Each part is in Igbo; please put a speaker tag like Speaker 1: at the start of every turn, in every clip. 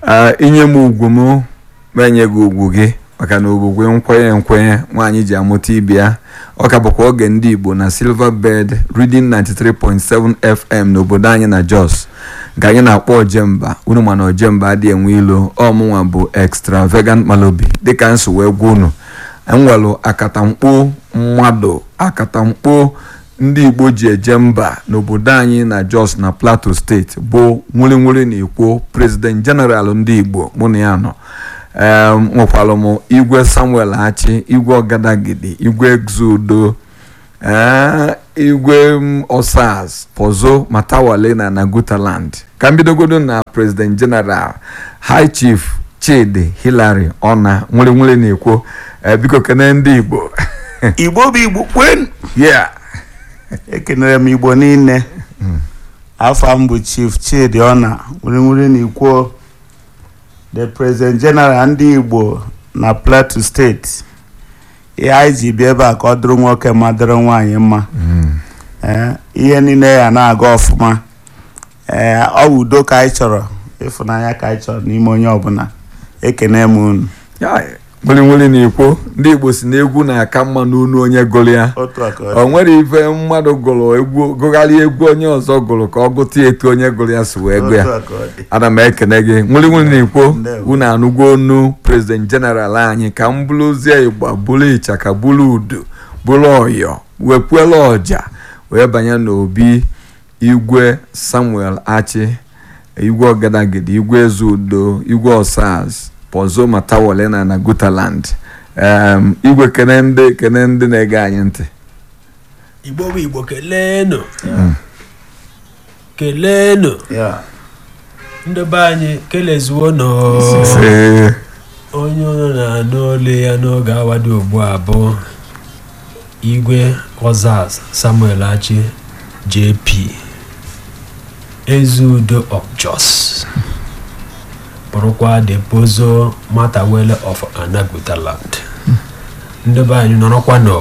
Speaker 1: inye m ugwu m ma enye gị ugwu gị maka na ogbugwe nkwenye nkwenye nwaanyị ji amụta ibe ya ọ ka bụkwa oge ndị igbo na silver bed reading 93.7 fm n'obodo anyị na jos nke anyị na-akpọ ojemba unu mana ojemba adịghị enwe ilo ọmụnwa bụ extravagant malobi dịka nso wee gwa unu enwelu akatamkpo mmadụ akatamkpo ndị igbo ji eje mba n'obodo anyị na jos na plateau steeti bụ nwurinwuri na ikwo president general ndị igbo mụ na ya nọ nwekwara m igwe samuel hachi igwe ọgadagidi igwe exudo igwe osas pozo matawale na nagutaland ka mbidogodo na president general high chief chidi hilary ọna nwere na-ekwo biko kene ndị igbo
Speaker 2: igbo bụ igbo kwen
Speaker 1: yeah
Speaker 2: ekenere m igbo niile afọ m bụ chief chidi ọna nwere na ikwo the president general ndị igbo na plateau steeti ihe anyị ji bịa ebe a ka ọ dịrị nwoke ma dịrị nwaanyị mma ihe niile ya na-aga ọfụma ee ọ bụ udo ka anyị chọrọ ịfụnanya ka anyị chọrọ n'ime onye ọbụla ekene m unu
Speaker 1: nwere na-ekwo ndị igbo si na egwu na-aka mma n'onu onye gụrụ ya
Speaker 2: otu aka
Speaker 1: o nwere ife mmadụ gụrụ egwu gụgharịa egwu onye ọzọ gụrụ ka ọ gụta etu onye gụrụ ya si wee gụ ya ana m ekene gị nwere nwere na-ekwo unu anụgo onu prezident jeneral anyị ka m bụrụzie igba bụrụ ịchaka bụrụ udu bụrụ ọyọ wepuela ọja wee banye n'obi igwe samuel achi igwe ọgadagidi igwe ezeudo igwe osaz pozo matawale na na gutaland igwe kene ndị kene ndị na-ege anyị ntị
Speaker 3: igbo bụ igbo keleenụ keleenụ ndị be anyị kelezuo nọ onye ụlọ na-anụ olu ya n'oge awado ugbu a bụ igwe ozaz samuel achi jp ezeudo of jos bụrụkwa the pozo matawele of anagutaland ndị be anyị nọrọkwa nọ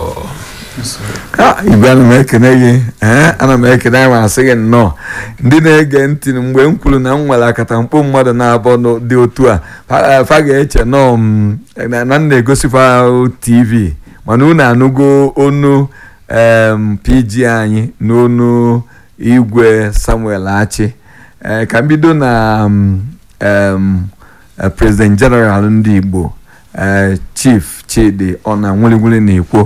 Speaker 1: igwe ana m ekene gị ee ana m ekene anyị ma asị gị nnọọ ndị na-ege ntị mgbe m kwuru na m nwere akatamkpo mmadụ na-abụ dị otu a fa ga-eche nọọ m na m na-egosifa tv mana unu anụgo onu pg anyị n'onu igwe samuel achi ka m bido na president general ndị igbo chief chidi ọna nwere na-ekwo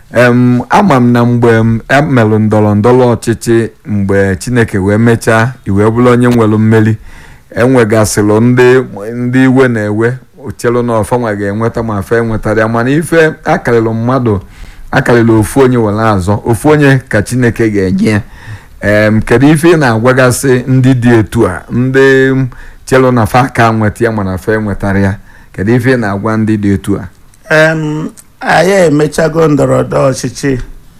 Speaker 1: ama m na mgbe emelụ ndọrọ ndọrọ ọchịchị mgbe chineke wee mechaa iwee bụrụ onye nwere mmeri enwegasịrị ndị iwe na-ewe ochelu na ọfanwa ga-enweta ma fe enwetara ya mana ife akarịrị mmadụ akarịrị ofu onye were azọ ofu onye ka chineke ga-enye ya kedu ife ị na-agwagasị ndị dị etu a ndị chelu na fa ka nweta ya mana fa enwetara ya kedu ife ị na-agwa ndị dị etu a
Speaker 2: anyị emechago ndọrọndọrọ ọchịchị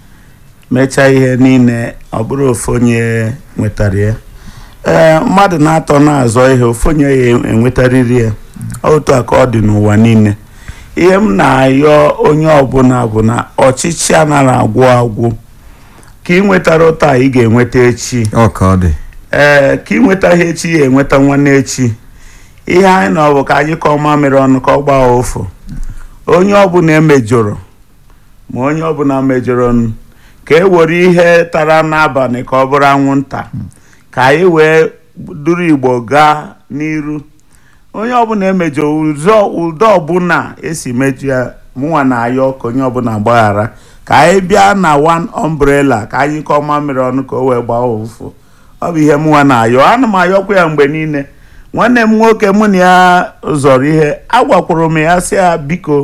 Speaker 2: mechaa ihe niile ọ bụrụ ofu onye nwetara ya ee mmadụ na-atọ na-azọ ihe ofu onye ya enwetarịrị ya otu a ka ọ dị n'ụwa niile ihe m na-ayọ onye ọbụla bụ na ọchịchị anaghị agwụ agwụ ka ị nwetara ụta ị ga-enweta echi
Speaker 1: ọ ka ọ dị
Speaker 2: ee ka ị nweta ihe echi ya enweta nwanne echi ihe anyị na ọ bụ ka anyị kọọ mamịrị ọnụ ka ọ gbaa ụfụ onye ọbụla emejọrọ ma onye ọbụla mejọrọ ka e were ihe tara n'abalị ka ọ bụrụ anwụnta ka anyị wee duru igbo gaa n'iru onye ọbụla emejọ ụdọ ọbụla esi mejọ ya mụnwa na-ayọ ka onye ọbụla gbaghara ka anyị bịa na one umbrella ka anyị kọọ mamịrị ọnụ ka o wee gbaa ụfụ ọ bụ ihe mụnwa na-ayọ ana m ayọkwa ya mgbe niile nwanne m nwoke mụ na ya zọrọ ihe agwakwuru m ya sị ya biko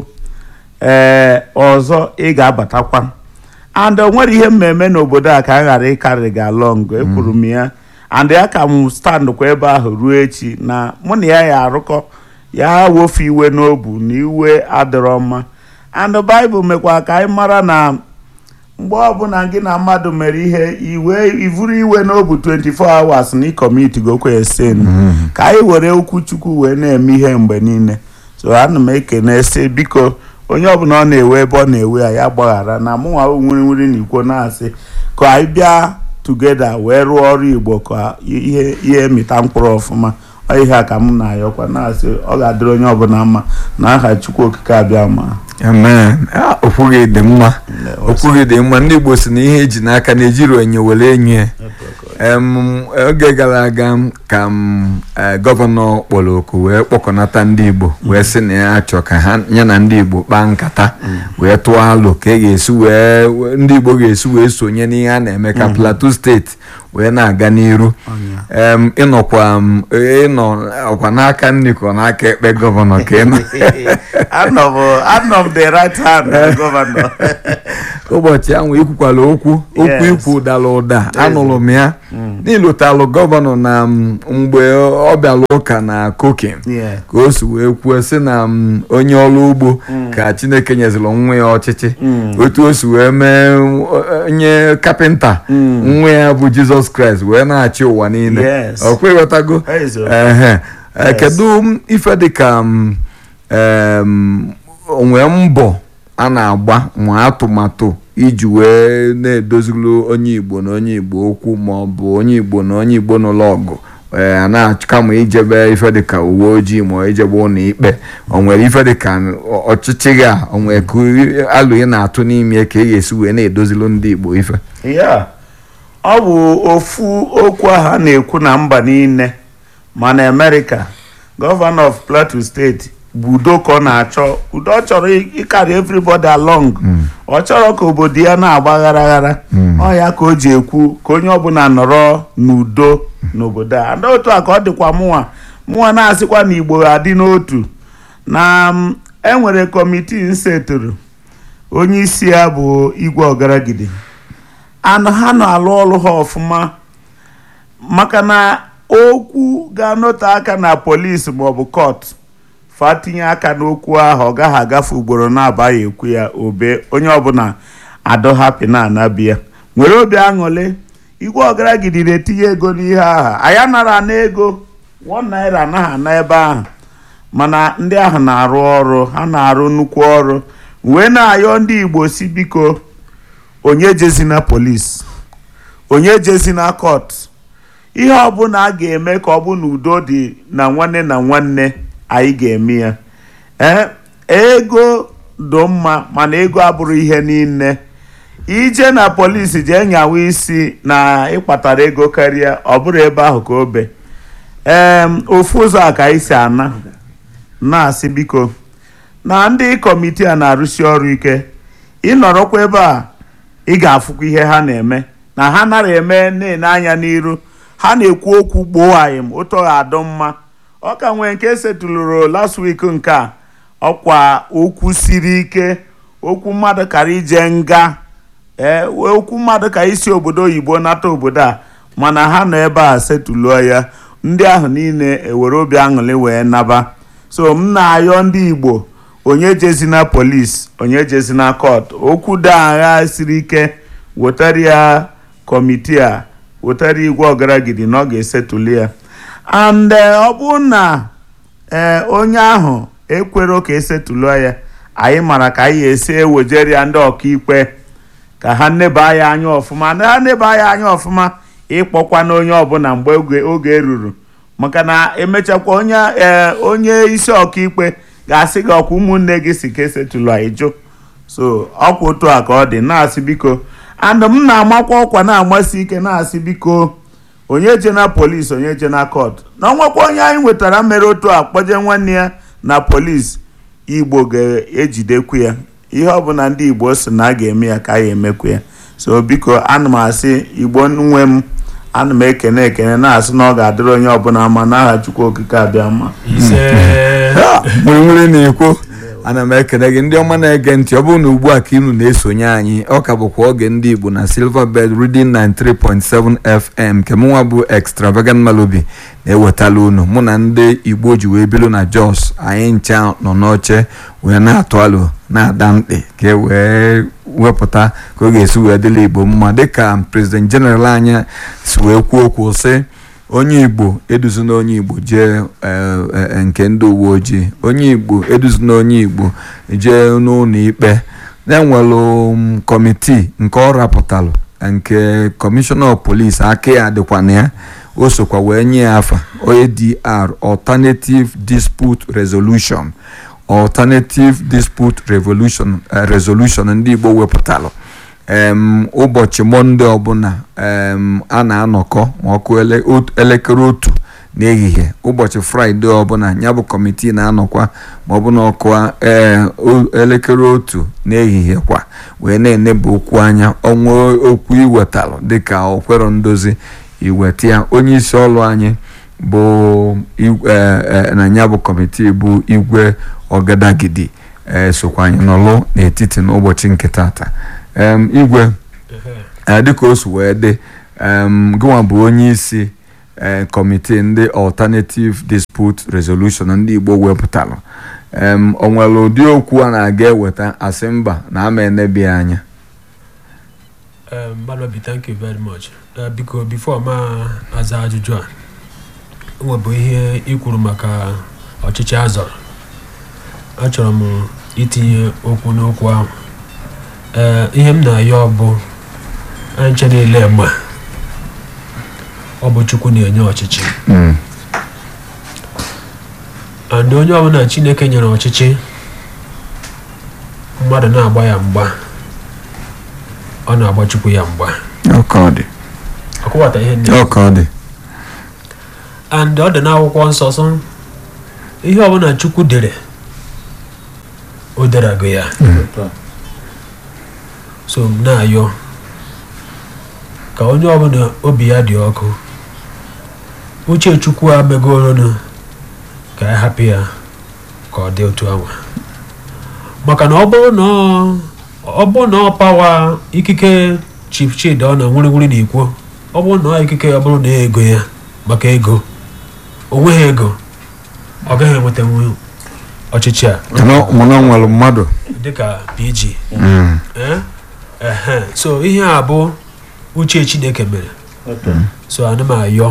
Speaker 2: ee ọzọ ị ga-abatakwa and o nwere ihe mmemme n'obodo a ka a ghara ịkarị gị along ekwuru m ya and ya ka m stand kwa ebe ahụ ruo echi na mụ na ya ya arụkọ ya wofe iwe n'obu na iwe adịrọ mma and baịbụl mekwa ka anyị mara na mgbe ọbụla gị na mmadụ mere ihe iwe ivuru iwe n'obu 24 hours na ịkọmiti gokwe sen ka anyị were okwu chukwu wee na-eme ihe mgbe niile so ana m ekene sị biko onye ọbụla ọ na-ewe ebe ọ na-ewe ya ya gbaghara na mụnwa nwiri nwiri na ikwo na-asị ka anyị bịa tugeda wee rụọ ọrụ igbo ka ihe ihe mịta mkpụrụ ọfụma Ọ ihe a ka m na-ayọkwa na-asị ọ ga-adịrị onye ọbụla mma na aha chukwu okike abịa ma
Speaker 1: amen Ah, okwu gị dị mma okwu gị dị mma ndị igbo si na ihe eji n'aka na-ejiri onye were enye em oge gara aga ka m eh, gọvanọ kpọrọ oku wee kpọkọnata ndị igbo wee sị na ya chọ ka ha ya na ndị igbo kpaa nkata wee tụọ alụ ka e ga-esi wee wee- ndị igbo ga-esi wee sonye n'ihe a na-eme ka plateau steeti wee na-aga n'iru em ịnọkwa m ịnọ ọkwa n'aka nri ka ọ n'aka ekpe gọvanọ ka ịnọ
Speaker 2: anọ m anọ m the right hand na gọvanọ
Speaker 1: ụbọchị ahụ ikwukwala okwu okwu
Speaker 2: Yes.
Speaker 1: ikwu ụdara ụda anụrụ m ya n'ilotalụ gọvanọ na m, mgbe ọ bịara ụka na kokin
Speaker 2: Yeah.
Speaker 1: ka o si wee kwuo sị na m, onye ọrụ ugbo ka chineke nyeziri nwa ya ọchịchị otu o si wee mee uh, onye kapịnta nwa ya bụ jizọs kraịst wee na-achị ụwa niile
Speaker 2: Yes.
Speaker 1: ọ kweghọtago
Speaker 2: Ezo.
Speaker 1: ehe Eh,
Speaker 2: Yes.
Speaker 1: kedu m ife dịka m, em, onwe mbọ a na-agba ma atụmatụ iji wee na-edozulu onye igbo na onye igbo okwu ma ọ bụ onye igbo na onye igbo n'ụlọ ọgụ ee a na-achụ kama ijebe ife dịka uwe ojii ma ọ ijebe ụlọ ikpe o nwere ife dịka ọchịchị gị a o nwere ka alụ ị na-atụ n'ime ka ị ga-esi wee na-edozilu ndị igbo ife
Speaker 2: ya ọ bụ ofu okwu ahụ a na-ekwu na mba niile ma na amerịka gọvanọ of plateau steeti bụ udo ka ọ na-achọ udo ọ chọrọ ịkarị everybody along ọ chọrọ ka obodo ya na-agba ghara ghara ọ ya ka o ji ekwu ka onye ọbụla nọrọ n'udo n'obodo a ndị otu a ka ọ dịkwa mụnwa mụnwa na-asịkwa na igbo adị n'otu na m, enwere kọmitii nsetụrụ onye isi ya bụ igwe ọgaragide anụ ha na-alụ ọrụ ha ọfụma maka na okwu ga-anọte aka na polisi maọbụ kọt fa tinye aka n'okwu ahụ ọ gaghị agafe ugboro na-abaghị ekwu ya obe onye ọbụla adọ hapi na anabịa nwere obi aṅụrị igwe ọgaragidi na-etinye ego n'ihe ahụ anyị anara ana ego one naira anaghị ana ebe ahụ mana ndị ahụ na-arụ ọrụ ha na-arụ nnukwu ọrụ wee na-ayọ ndị igbo si biko onye jezina polis onye jezina kọt ihe ọbụla a ga-eme ka ọ bụ na udo dị na nwanne na nwanne anyị ga-eme ya ee ego dị mma mana ego abụrụ ihe niile ije na polisi jee nyawa isi na ịkpatara ego karịa ọ bụrụ ebe ahụ ka obe ee ofu ụzọ a ka anyị si ana na-asị biko na ndị kọmitii a na-arụsi ọrụ ike ịnọrọkwa ebe a ị ga-afụkwa ihe ha na-eme na ha nara eme na-ene anya n'iru ha na-ekwu okwu gboo anyị m ụtọ ga-adụ mma ọ ka nwee nke setụlụrụ last week nke a ọkwa okwu siri ike okwu mmadụ kara ije nga ee okwu mmadụ ka isi obodo oyibo nata obodo a mana ha nọ ebe a setụluo ya ndị ahụ niile ewere obi aṅụrị wee naba so m na-ayọ ndị igbo onye jezina polis onye jezina kọt okwu dị agha siri ike wetara ya kọmitii a wetara igwe ọgaragidi na ọ ga-esetụli ya and ọ bụrụ na ee onye ahụ ekwero ka esetụlụọ ya anyị mara ka anyị esi ewejere ya ndị ọkaikpe ka ha neba ya anya ọfụma na ha neba ya anya ọfụma ịkpọkwa na onye ọbụla mgbe oge oge ruru maka na emechakwa onye ee onye isi ọkaikpe ga-asị gị ọkwa ụmụnne gị si ka esetụlụ anyị jụ so ọkwa otu a ka ọ dị na-asị biko and m na-amakwa ọkwa na-agbasi ike na-asị biko onye je na polis onye je na kọt na ọnwakwa onye anyị nwetara mere otu a kpọje nwanne ya na polis igbo ga-ejidekwu ya ihe ọbụla ndị igbo si na a ga-eme ya ka a ga-emekwu ya so biko ana m asị igbo nwe m ana m ekene ekene na-asị na ọ ga-adịrị onye ọbụla mma n'aha chukwu okike abịa mma
Speaker 3: ise
Speaker 1: nwere na-ekwo ana m ekele gị ndị ọma na-ege ntị ọ bụrụ na ugbu a ka inu na-esonye anyị ọ ka bụkwa oge ndị igbo na silver bed reading 93.7 fm nke mụnwa bụ extravagant malobi na-ewetala unu mụ na ndị igbo ji wee bilu na jos anyị ncha nọ n'oche wee na-atụ alụ na-ada mkpị ka e wee wepụta ka ọ ga-esi wee dịla igbo mma dịka president general anyị si wee kwuo okwu sị onye igbo eduzina onye igbo jee nke ndị uwe ojii onye igbo eduzina onye igbo jee n'ụlọ ikpe na-enwelụ kọmitii nke ọ rapụtalụ nke kọmishọna of polisi aka ya dịkwa na ya o sokwa wee nye ya afa ADR Alternative Dispute Resolution Alternative Dispute Revolution eh, Resolution ndị Igbo wepụtalụ em ụbọchị mọnde ọbụla em a na-anọkọ ma ọkụ ele- ot- elekere otu n'ehihie ụbọchị fraịde ọbụla ya bụ kọmitii na-anọkwa ma ọ bụ na ọkụ ee o- elekere otu n'ehihie kwa wee na-eneba okwu anya ọnwa okwu iwetalụ dịka okwero ndozi iweta ya onye isi ọrụ anyị bụ igwe eh, eh, na ya bụ kọmitii bụ igwe ọgadagidi eh, sokwa anyị nọlụ n'etiti n'ụbọchị nke tata em igwe eh, dịka o si wee dị em gịnwa bụ onye isi eh, kọmitii ndị alternative dispute resolution ndị igbo wepụtalụ em o nwere ụdị okwu a na-aga eweta asị mba na ama enebi anya
Speaker 3: Um, Malobi, thank you very much. Uh, biko before ma aza ajụjụ a nwebụ ihe i kwuru maka ọchịchị azọrọ achọrọ m itinye okwu n'okwu ahụ ee ihe m na-ayọ bụ anyị nche niile ma ọ bụ chukwu na-enye ọchịchị
Speaker 1: Mm,
Speaker 3: and onye ọbụla chineke nyere ọchịchị mmadụ na-agba ya mgba ọ na-agba chukwu ya mgba
Speaker 1: ọka ọ dị
Speaker 3: ọkụwata ihe ndị
Speaker 1: ọka ọ dị
Speaker 3: and ọ dị n'akwụkwọ nsọ sọ ihe ọbụla chukwu dere o derago ya so m na-ayọ ka onye ọbụla obi ya dị ọkụ uche chukwu amegolonu ka ya hapụ ya ka ọ dị otu ahụ maka na ọ bụrụ na ọ- ọ bụrụ na ọ pawa ikike chief chidi ọ na nwuriwuri na ikwo ọ bụrụ na ọ ikike ọ bụrụ na ego ya maka ego o nweghị ego ọ gaghị enwetanwu ọchịchị a
Speaker 1: mana ọ nwere mmadụ
Speaker 3: dịka pg
Speaker 1: Mm,
Speaker 3: Eh? Ehe. so ihe a bụ uche chineke mere so ana m ayọ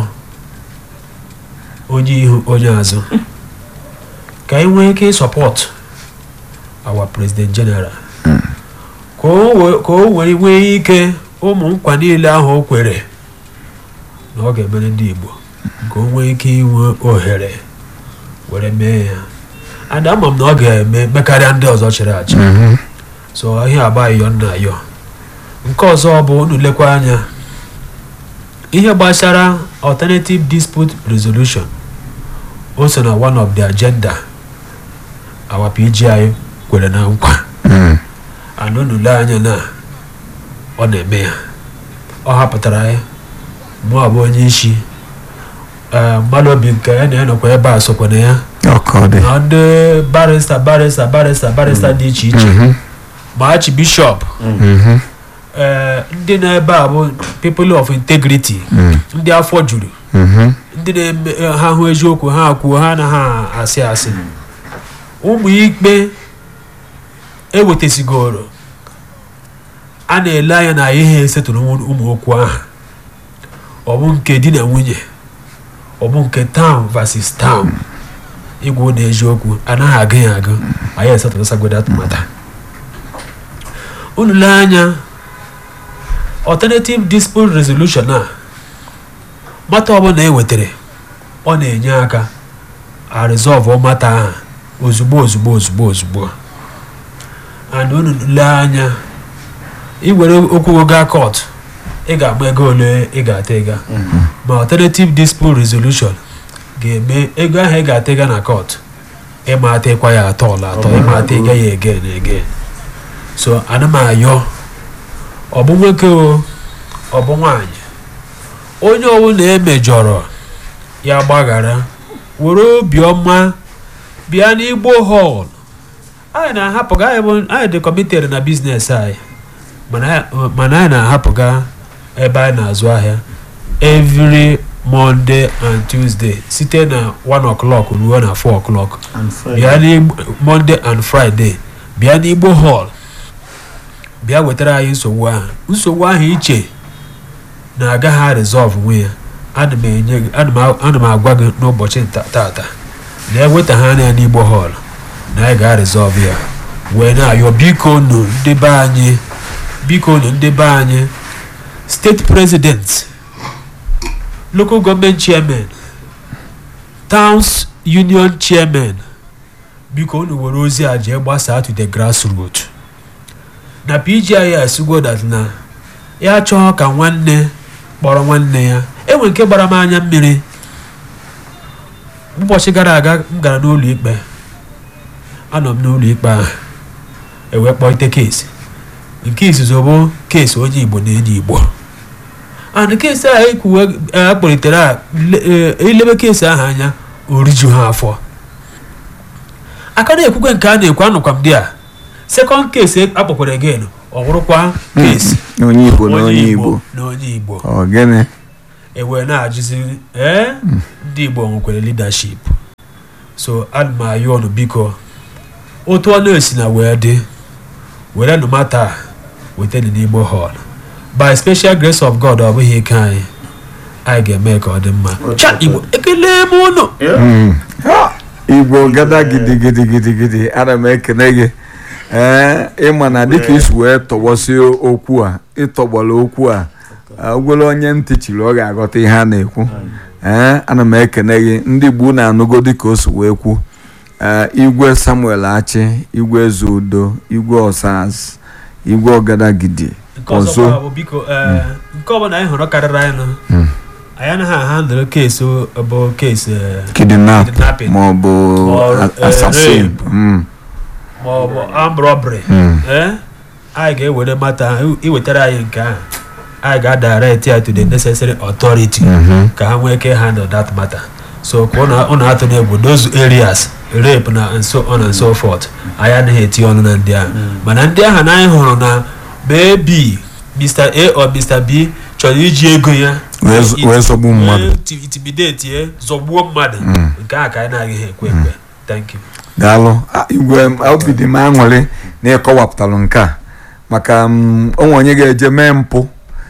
Speaker 3: onye ihu onye azụ ka anyị nwee ike sọpọt our president general ka o we- ka o were nwee ike ụmụ nkwa niile ahụ o kwere na ọ ga-emere ndị igbo ka o nwee ike inwe ohere were mee ya and ama m na ọ ga-eme mekarịa ndị ọzọ chịrị achị
Speaker 1: mhm,
Speaker 3: so ihe agba ayọ nna ayọ nke ọzọ bụ unu lekwa anya ihe gbasara alternative dispute resolution o so na one of the agenda our PGI kwere na nkwa
Speaker 1: mm,
Speaker 3: and unu lee anya na ọ na-eme ya ọ hapụtara ya mụ abụ onye isi ee mmadụ obi nke ya na ya nọkwa ebe a sokwa na ya
Speaker 1: ọka ọ dị
Speaker 3: na ndị barista barista barista barista dị iche iche
Speaker 1: Mhm,
Speaker 3: ma archbishop
Speaker 1: mhm,
Speaker 3: ee ndị na-ebe a bụ people of integrity
Speaker 1: mm,
Speaker 3: ndị afọ juru
Speaker 1: mhm,
Speaker 3: ndị na-eme ha hụ eziokwu ha kwuo ha na ha asị asị ụmụ ikpe ewetasigoro a na-ele anya na ihe esetụrụ ụmụ okwu ahụ ọ bụ nke di na nwunye ọ bụ nke town versus town igwu na eziokwu anaghị agụ ya agụ anyị esetụrụsagodo atụmata unu lee anya alternative dispute resolution a mata ọbụla e wetara ọ na-enye aka a resolve mata ahụ ozugbo ozugbo ozugbo ozugbo and unu lee anya iwere okwu gaa court ị ga-agba ego ole ị ga-ata ịga ma alternative dispute resolution ga-eme ego ahụ ị ga-ata ịga na court ịma atakwa ya atọ ọla atọ ịma ata ịga ya ege na ege so ana m ayọ ọ bụ nwoke o ọ bụ nwaanyị onye ọbụla emejọrọ ya gbaghara were obiọma bịa n'igbo hall anyị na-ahapụga anyị bụ anyị dị committed na biznes anyị mana anyị- mana anyị na-ahapụga ebe anyị na-azụ ahịa every monday and tuesday site na 1 o'clock ruo na 4 o'clock bịa n'igbo monday and friday bịa n'igbo hall bịa wetara anyị nsogbu ahụ nsogbu ahụ iche na agaghị resolve nwe ya ana m enye gị ana m a- ana m agwa gị n'ụbọchị nta- tata na eweta ha anya n'igbo hall na anyị ga-resolve ya wee na-ayọ biko nụ ndị be anyị biko nụ ndị be anyị steeti president local government chairman towns union chairman biko unu were ozi a jee gbasaa to the grassroot na pgis go that na ya chọọ ka nwanne kpọrọ nwanne ya enwe nke gbara m anya mmiri ụbọchị gara aga m gara n'ụlọ ikpe anọ m n'ụlọ ikpe ahụ ewee kpọite keesi nke izuzu bụ keesi onye igbo na enyi igbo and keesi a ekwuwe akpọlitere a le- eh, ilebe keesi ahụ anya oriju ha afọ aka na-ekwukwe nke a na-ekwu anụkwa m di a sekọnd keesi akpọkwara again ọ bụrụkwa keesi
Speaker 1: onye igbo na onye igbo
Speaker 3: na onye igbo
Speaker 1: ọ gịnị
Speaker 3: ewee na-ajụzi ee ndị igbo nwekwara leadership so ana m ayọ ọnụ biko otu ọ na-esi na wee dị were nụ mata wetana n'igbo hall by special grace of god ọ bụghị ike anyị anyị ga-eme ka ọ dị mma cha igbo ekele m ụnụ
Speaker 1: Mm. igbo gada gidigidigidigidi ana m ekene gị ee ịma na dịka isi wee tọgbọsie okwu a ịtọgbọrọ okwu a ogwere onye ntị chiri ọ ga-aghọta ihe a na-ekwu ee ana m ekene gị ndị igbo na-anụgo dịka o si wee kwu ee igwe samuel achi igwe eze udo igwe osaz igwe ọgadagidi
Speaker 3: nke ọzọ
Speaker 1: ọzọ
Speaker 3: bụ biko ee, nke ọbụla anyị hụrụ karịrị anyị nụ
Speaker 1: Mm.
Speaker 3: anyị anaghị ahandụl keesi bụ keesi ee,
Speaker 1: kidnap
Speaker 3: Kidnapping.
Speaker 1: maọbụ
Speaker 3: Or,
Speaker 1: a-
Speaker 3: eh,
Speaker 1: assassin
Speaker 3: rape.
Speaker 1: Mm,
Speaker 3: ma ọ bụ armed robbery
Speaker 1: mm.
Speaker 3: ee anyị ga-ewere mata iwetara anyị nke ahụ anyị ga-adirect ya to the necessary authority
Speaker 1: Mhm.
Speaker 3: ka ha nwee ike handle that matter so ka ụnụ ụnụ atụ n'egwu those areas rape na and so on and so forth anyị anaghị etinye ọnụ na ndị ahụ mana ndị ahụ na anyị hụrụ na maybe mr a or mr b chọrọ iji ego ya
Speaker 1: Wee z- wee zọgbu mmadụ.
Speaker 3: wee ti- intimidate ya zọgbuo mmadụ nke a ka anyị na-agaghị ekwe ekwe thank you
Speaker 1: daalụ Ah, igwe m, obi dị m aṅụrị na ịkọwapụtalụ nke a maka m, onwe onye ga-eje mee mpụ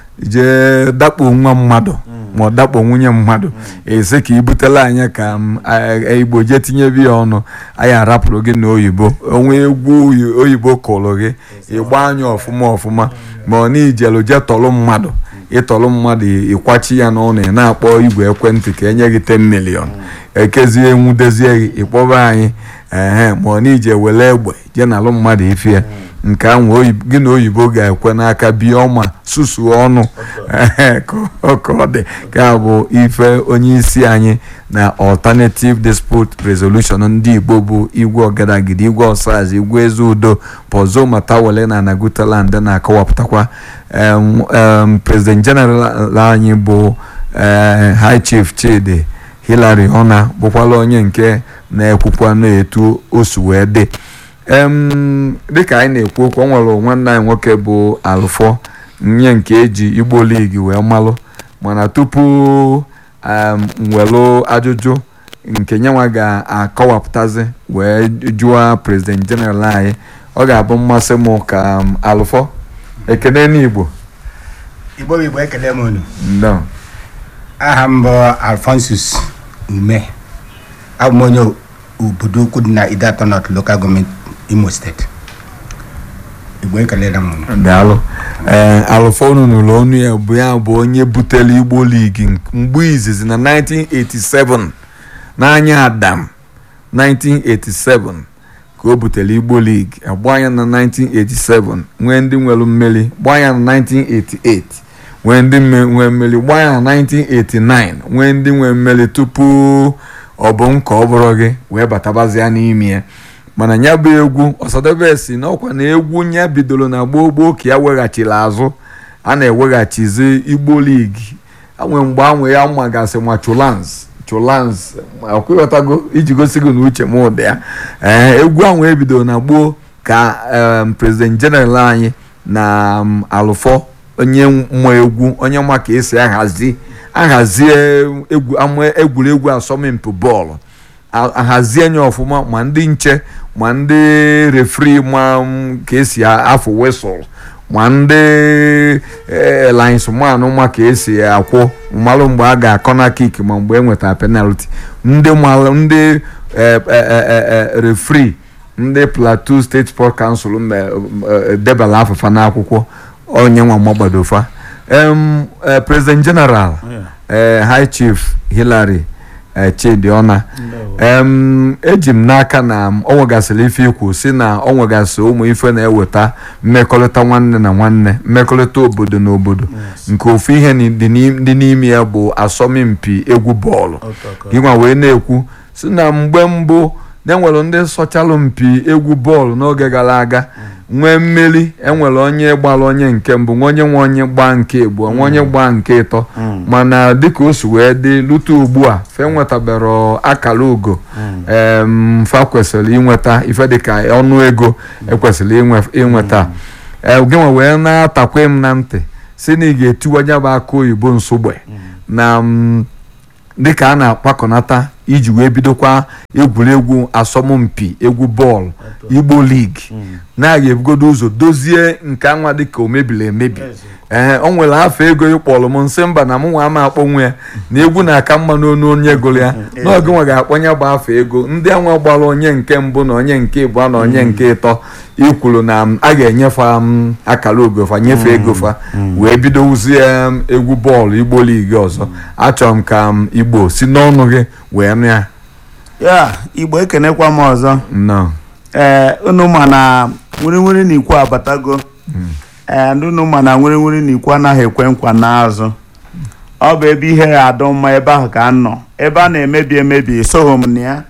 Speaker 1: jee dakpo nwa mmadụ ma ọ dakpo nwunye mmadụ esi ka i butela anyị ka m, a- igbo jee tinyebe ya ọnụ anyị arapụrụ gị na oyibo onwe egwu oyi- oyibo kụrụ gị ịgba anya ọfụma ọfụma ma ọ na ijelu jee tọrọ mmadụ ịtọrọ mmadụ ịkwachi ya n'ụlọ ị na-akpọ igwe ekwentị ka enye gị 10 million ekezie nwudezie gị ịkpọba anyị ehe ma ọ na ije were egbe jee nalụ mmadụ ife ya nke ahụ oyi- gị na oyibo ga-ekwe n'aka bie ọma susuo ọnụ ehe, ka ọ ka ọ dị ka a bụ ife onye isi anyị na alternative dispute resolution ndị igbo bụ igwe ọgadagidi igwe ọsaz igwe eze udo pozo matawale na nagutaland na-akọwapụtakwa em, em, president general anyị bụ eh, high chief chidi hilary ona bụkwala onye nke na-ekwukwa na-etu o si wee dị em dịka anyị na-ekwu okwu o nwere nwanne anyị nwoke bụ alụfọ nye nke eji igbo ligi wee malụ mana tupu um, nwelụ ajụjụ nke nyenwa ga-akọwapụtazi wee jụọ president general anyị ọ ga-abụ mmasị m ka um, alụfọ ekene n'igbo
Speaker 4: igbo bụ igbo ekele m unu
Speaker 1: ndo
Speaker 4: aha m bụ alfonsus ume abụ m onye obodo ukwu dị na idatọ north local government imo steeti igbo ekelela m unu
Speaker 1: daalụ ee alụfọ unu n'ụlọ ọnụ ya bụ ya bụ onye butere igbo ligi mgbe izizi na 1987 n'anya adam 1987 ka o butere igbo ligi agba ya na 1987 nwee ndị nwere mmeri gbaa ya na 1988 nwee ndị mme- nwee mmeri gbaa ya na 1989 nwee ndị nwee mmeri tupu ọ bụ m ka ọ bụrụ gị wee batabazia n'ime ya mana ya bụ egwu ọsadebe si n'ọkwa na egwu ya bidoro na gboo gboo ka ya weghachiri azụ a na-eweghachizi igbo ligi anwe mgbe anwe ya magasị ma chulans chulans ọkwụghọtago iji gosi gị na uche m ụdị ya ee egwu ahụ ebidoro na gboo ka em, president general anyị na um, alụfọ onye mmụọ egwu onye ma ka esi ahazi ahazie egwu ama egwuregwu asọmpi bọọlụ a- ahazie nya ọfụma ma ndị nche ma ndị refri ma m ka esi a- afụ wesụl ma ndị linesman ma ka esi akwụ mmalụ mgbe a ga-akọ na kik ma mgbe e nwetara penalti ndị malụ ndị eh, eh, eh, eh, eh, refri ndị plateau state sport council me- eh, debara afụfa n'akwụkwọ onye nwa magbadofa em eh, president general eh, high chief hillary eh, chidiona em eji m n'aka na m- o nwegasịrị ife ikwu si na o nwegasị ụmụ ife na-eweta mmekọrịta nwanne na nwanne mmekọrịta obodo na obodo nke ofu ihe ni- dị n'im- dị n'ime ya bụ asọmpi egwu bọọlụ gịnwa wee na-ekwu si na mgbe mbụ na enwere ndị sọchalụ mpi egwu bọọlụ n'oge gara aga nwee mmeri enwere onye gbara onye nke mbụ nwe onye nwe onye gbaa nke abụọ nwe onye gbaa nke ịtọ mana dịka o si wee dị lute ugbu a fe nwetabere akara ugo em fa kwesịrị inweta ife dịka ọnụ ego ekwesịrị inwe- inweta ee gịnwa wee na-atakwe m na ntị si na ị ga-etiwanye bụ aka oyibo nsogbe na m, dịka a na-akpakọnata iji wee bidokwa egwuregwu asọmpi egwu bọọlụ igbo ligi na-aga ebugodo ụzọ dozie nke anwa dịka o mebiri emebi ee o nwere afọ ego ịkpọrọ m nsị mba na m nwa ama akpọnwụ ya na egwu na-aka mma n'onu onye gụrụ ya n'oge nwa ga-akpọnye bụ afọ ego ndị anwa gbara onye nke mbụ na onye nke ịbụọ na onye nke ịtọ ikwuru na m, a ga-enyefe m akara ogofa nyefee ego fa wee bido wuzie m egwu bọọlụ igbo ligi ọzọ achọrọ m ka m igbo si n'ọnụ gị wee nụ ya
Speaker 2: ya igbo ekenekwa m ọzọ
Speaker 1: nnọọ
Speaker 2: ee unu ma na nwiri na ikwu abatago ee ndị unu ma na nwiri na ikwu anaghị ekwe nkwa n'azụ ọ bụ ebe ihe ya adọ mma ebe ahụ ka m nọ ebe a na-emebi emebi esoghị m na ya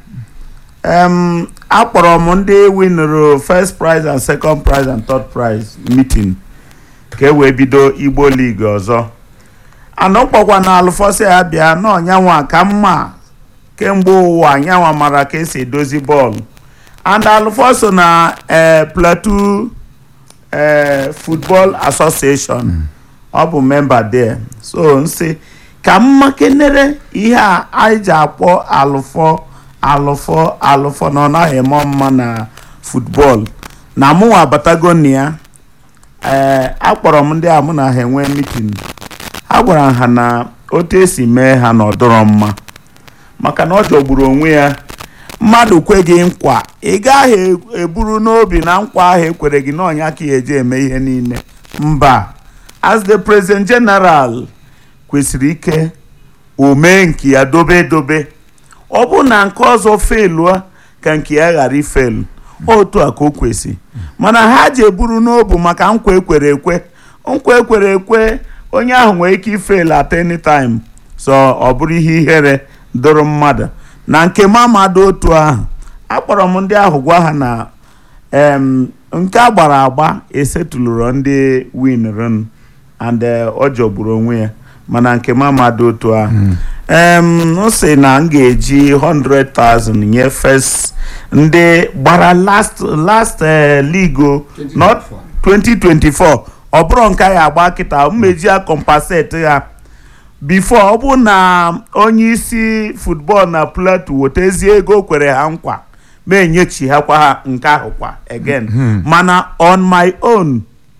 Speaker 2: em akpọrọ m ndị winụrụ first prize and second prize and third prize meeting ka e wee bido igbo league ọzọ anọ kpọkwa na alụfọsị ya bịa na ọnyanwa ka mma kemgbe ụwa anyanwa mara ka esi edozi bọọlụ and alụfọsọ na eh, plateau eh, football association ọ bụ memba there so nsị ka mma kenere ihe a anyị ji akpọ alụfọ alụfọ alụfọ na ọ naghị eme mma na football na mụnwa abatago na ya ee akpọrọ m ndị a mụ na ha enwe mitin ha gwara ha na otu esi mee ha na ọdọrọ mma maka na ọ jọgburu onwe ya mmadụ kwe gị nkwa ị gaghị eburu n'obi na nkwa ahụ ekwere gị n'ọnya ka ya eji eme ihe niile mba as the president general kwesịrị ike o mee nke ya dobe edobe ọ bụ na nke ọzọ feluo ka nke ya ghara ifelu otu a ka o kwesị mana ha ji eburu n'obu maka nkwa ekwere ekwe nkwa ekwere ekwe onye ahụ nwere ike ifelu at any time so ọ bụrụ ihe ihere doro mmadụ na nke m amado otu ahụ akpọrọ m ndị ahụ gwa ha na em nke a gbara agba esetụlụrụ ndị winrun and eh, ọ jọgburu onwe ya mana nke m amado otu ahụ em m sị na m ga-eji 100,000 nye first ndị gbara last last eh, league o, not 2024 ọ bụrụ nke ya agba kịta mmeji ya compensate ha bifo ọ bụ na onye isi football na plateau wetezie ego o kwere ha nkwa ma enyechighakwa ha nke ahụ kwa again mana on my own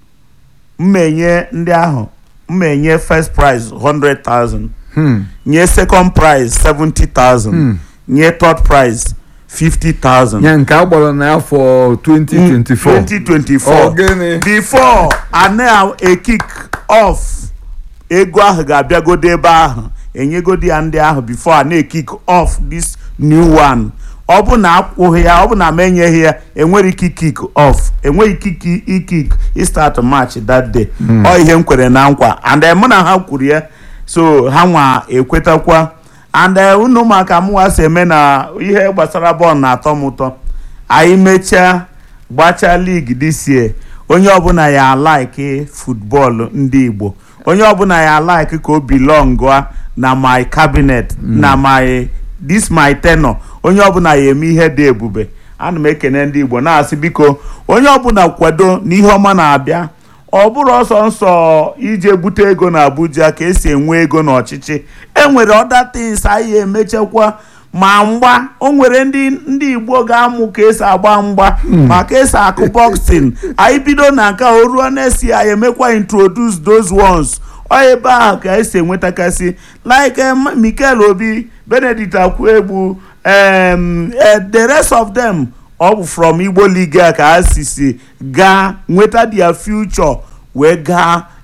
Speaker 2: mmenye ndị ahụ mmenye first prize 100,000
Speaker 1: Hmm.
Speaker 2: nye second prize 70,000 nye third prize 50,000
Speaker 1: ya nke a gbara n'afọ 2024
Speaker 2: 2024
Speaker 1: Ọ gịnị?
Speaker 2: before a na-ekik off ego ahụ ga-abịagodo ebe ahụ enyegodi ya ndị ahụ before a na-ekik off this new one ọ bụ na akwụghị ya ọ bụ na m enyeghị ya enwere ike ikik off enweghị ike ikik istart match that day ọ ihe m kwere na nkwa and eh, mụ na ha kwuru ya so ha nwa ekwetakwa and eh, unu maka mụnwa si eme na ihe gbasara bọọlụ na-atọ m ụtọ anyị mechaa gbachaa ligi this year onye ọbụla ya alaiki futbọọlụ ndị igbo onye ọbụla ya alaiki ka o belong na my cabinet na my this my tenor onye ọbụla ya eme ihe dị ebube ana m ekene ndị igbo na-asị biko onye ọbụla kwado na ihe ọma na-abịa ọ bụrụ ọsọ nsọ ije bute ego na abuja ka esi enwe ego n'ọchịchị enwere other things anyị emechakwa ma mgba o nwere ndị ndị igbo ga-amụ ka esi agba mgba ma ka esi akụ boxing anyị bido na nke a, o ruo na-esi anyị emekwa introduce those ones ọ ebe ahụ ka esi enwetakasị like em, mikel obi benedict akwuegbu em, eh, the rest of them ọ bụ from igbo league a ka ha si si gaa nweta their future wee gaa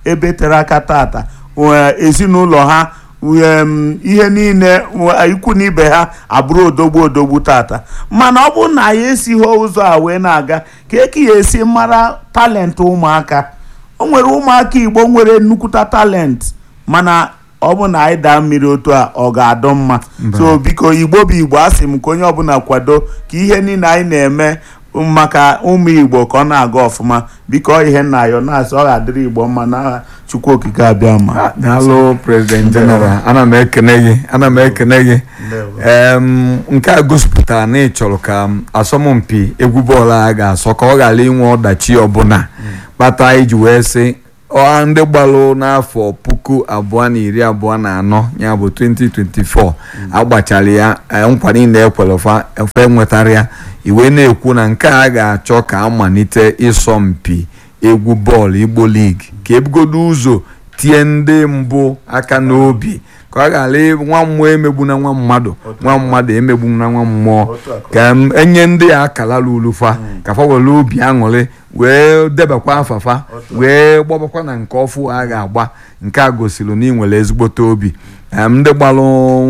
Speaker 2: ebe tere aka tata wee ezinụlọ ha em, ihe niile wee ikwu na ibe ha abụrụ odogwu odogwu tata mana ọ bụrụ na ya esighị ụzọ a wee na-aga ka eke ya esi mara talenti ụmụaka o nwere ụmụaka igbo nwere nnukwuta talent mana ọ bụ na anyị daa mmiri otu a ọ ga-adọ mma so biko igbo bụ igbo a sị m ka onye ọbụla kwado ka ihe niile anyị na-eme maka ụmụ igbo ka ọ na-aga ọfụma biko ọ ihe nna ya na-asị ọ ga-adịrị igbo mma n'aha chukwu okike abịa ma
Speaker 1: daalụ president general ana m ekene gị ana m ekene gị em nke a gosipụtara na ị chọrọ ka m, asọmpi egwu bọọlụ a ga-asọ ka ọ ghara inwe ọdachi ọbụla kpata iji wee sị ọha ndị gbalụ n'afọ puku abụọ na iri abụọ na anọ ya bụ 2024 agbachara ya eh, nkwa niile ekwere fa efe nwetara ya iwe na-ekwu na nke a ga-achọ ka amalite ịsọmpi egwu bọọlụ igbo ligi ka ebugodo ụzọ tie ndị mbụ aka n'obi ka ọ ghara ị- nwa mmụọ emegbu na nwa mmadụ nwa mmadụ emegbu na nwa mmụọ ka m enye ndị a akala lulufa ka fa were obi aṅụrị wee debakwa afafa wee gbabakwa na nke ọfụ a ga-agba nke a gosiri na ị nwere ezigbote obi em, ndị gbalụ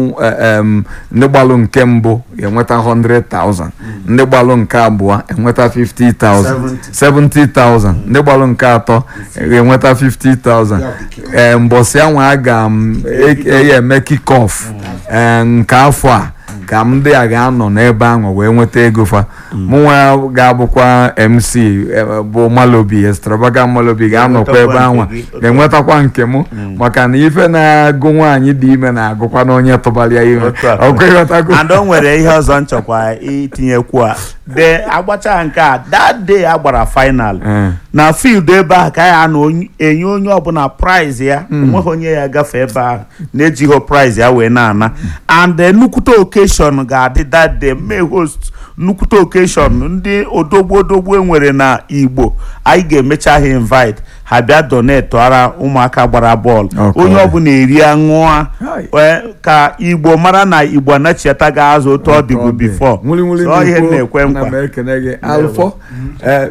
Speaker 1: em, ndị gbalụ nke mbụ ga-enweta 100,000 ndị gbalụ nke abụọ enweta 50,000 70,000 ndị gbalụ nke atọ ga-enweta 50,000 ee mbọsị anwa a ga m e- e- eme kickoff ee nke afọ a ka m ndị a ga-anọ n'ebe ahụ wee nweta ego fa mụnwa ga-abụkwa mc eh, bụ malobi extravagant malobi ga-anọkwa ebe ahụ ga-enwetakwa nke m maka na ife na-agụ nwaanyị dị ime na-agụkwa na onye tụbara ya ime
Speaker 2: Otu a.
Speaker 1: ọkwa ịghọtago
Speaker 2: and o nwere ihe ọzọ nchọkwa itinyekwu a de agbacha nke a that day a gbara final
Speaker 1: Eh.
Speaker 2: na field ebe ahụ ka ya na onye- enye onye ọbụla prize ya onweghị onye ya gafe ebe ahụ na-ejighị prize ya wee na-ana and eh, nnukwute occasion ga-adị that day may host nnukwute occasion ndị odogwu odogwu enwere na igbo anyị ga-emecha ha invite ha bịa donate ara ụmụaka gbara bọọlụ
Speaker 1: Okay.
Speaker 2: onye ọbụla eri ṅụọ
Speaker 1: Hai.
Speaker 2: wee ka igbo mara na igbo anachiata gị azụ otu ọ dịbu bifo
Speaker 1: nwuli nwuli
Speaker 2: So ihe
Speaker 1: n'ikwo,
Speaker 2: na-ekwe
Speaker 1: ana m
Speaker 2: nkwa
Speaker 1: ekene gị alụfọ eh,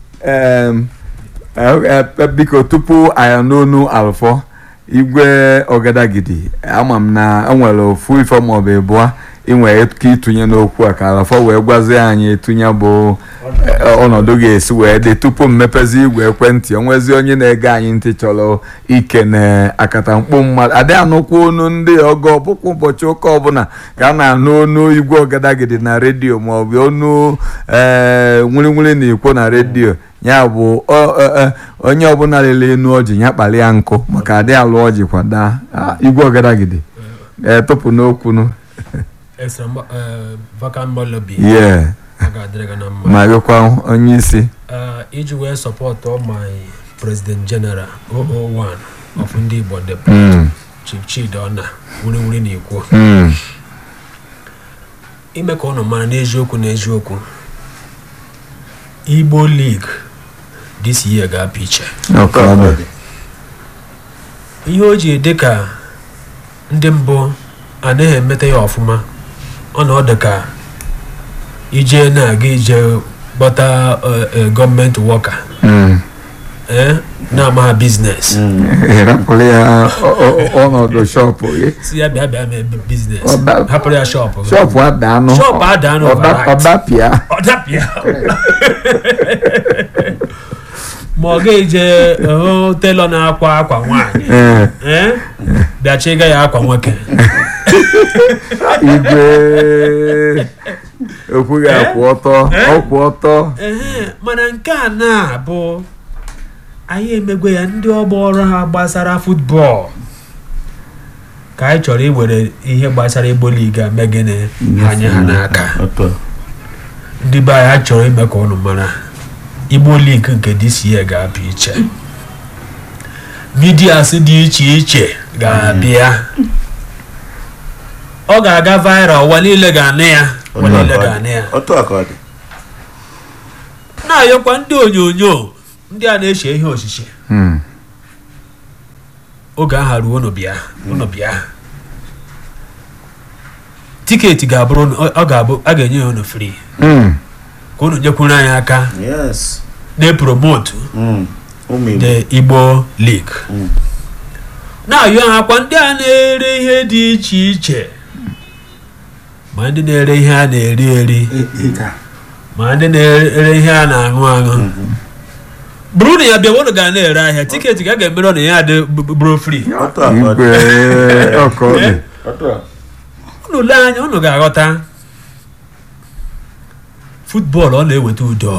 Speaker 1: em, eh, eh, biko tupu anyị n'onu alụfọ igwe ọgadagidi ama m na enwere ofu ife maọbụ ịbụọ inwe ike ịtụnye n'okwu a ka alụfọ wee gwazie anyị etunye bụ eh, ọnọdụ ga-esi wee dị tupu m mepezi igwe ekwentị onwezi onye na-ege anyị ntị chọrọ ike na akatamkpo mmadụ adị anụkwa onu ndị ọgọ ọbụkwa ụbọchị ụka ọbụla ka a na-anụ onu igwe ọgadagidi na redio maọbụ onu ee nwiri na ikwo na redio ya bụ ọ- ọ- ọ- onye ọbụla lele enu ọjị ya kpalịa nkụ maka adị alụ ọjị kwada Ah, igwe ọgadagidi ee tụpụ n'okwunu
Speaker 3: extra mba- eh, vacant malobi
Speaker 1: ye
Speaker 3: ọ ga-adịrị gị na mma
Speaker 1: ma gịkwa onye isi
Speaker 3: Eh, iji wee support all my president general 001 of ndị igbo the
Speaker 1: Mm,
Speaker 3: chief chidona wuriwuri na ikwo
Speaker 1: mm,
Speaker 3: ime ka ụnụ mara n'eziokwu n'eziokwu igbo league this year ga-apụ iche
Speaker 1: ọka ọ bụ.
Speaker 3: ihe o ji dị ka ndị mbụ anaghị emeta ya ọfụma ọ na ọ dị ka ije na-aga ije gbata eh, eh, gọọmenti wọka
Speaker 1: Mm.
Speaker 3: eh, na-ama ha biznes
Speaker 1: rapụrụ ya ọ- ọ- ọnọdụ shọpụ gị
Speaker 3: si ya bịa bịa mee biznes
Speaker 1: Ọ da-
Speaker 3: hapụrụ ya shọpụ gị.
Speaker 1: shọpụ ada anụ
Speaker 3: Shọpụ ada anụ
Speaker 1: Ọda-
Speaker 3: overnight.
Speaker 1: ọdapịa
Speaker 3: ọ dapịa ma ọ ga-eje hụ telọ na-akwa akwa nwaanyị
Speaker 1: ee
Speaker 3: eh, bịa chịga ya akwa nwoke
Speaker 1: igwe ekwughị akwụ ọtọ ọkwụ ọtọ
Speaker 3: Ehe, mana nke a na-abụ anyị emegwe ya ndị ọgbọ ọrụ ha gbasara futbọọlụ ka anyị chọrọ iwere ihe gbasara igbo liga megịnị anya ha n'aka ndị be anyị ha chọrọ ime ka ụnụ mara igbo lig nke dca ga-abịa iche midias dị iche iche ga-abịa ọ ga-aga viral ụwa niile ga-anụ ya ụwa niile ga-anụ ya
Speaker 2: otu a ka ọ dị
Speaker 3: na-ayọkwa ndị onyonyo ndị a na-eche ihe osise
Speaker 1: Hmm.
Speaker 3: oge aha ruo unu bịa unu bịa tiketi ga-abụrụ unu- ọ ọ ga-abụ a ga-enye ya unu free
Speaker 1: Hmm.
Speaker 3: ka unu nyekwuru anyị aka
Speaker 2: yes
Speaker 3: na-epromotu
Speaker 2: Mm. ụmụ igbo
Speaker 3: the igbo league
Speaker 2: Mm.
Speaker 3: na-ayọ ha kwa ndị a na-ere ihe dị iche iche ma ndị na-ere ihe a na-eri eri
Speaker 4: ịga
Speaker 3: ma ndị na-ere ihe a na-aṅụ aṅụ bụrụ na ya bịa unu ga na-ere ahịa tiketi ga ga-emere na ya dị b- bụrụ free
Speaker 2: otu a ka ọ dị.
Speaker 1: igwe ọka ọ dị
Speaker 2: otu a
Speaker 3: unu lee anya unu ga-aghọta futbọọlụ ọ na-eweta udo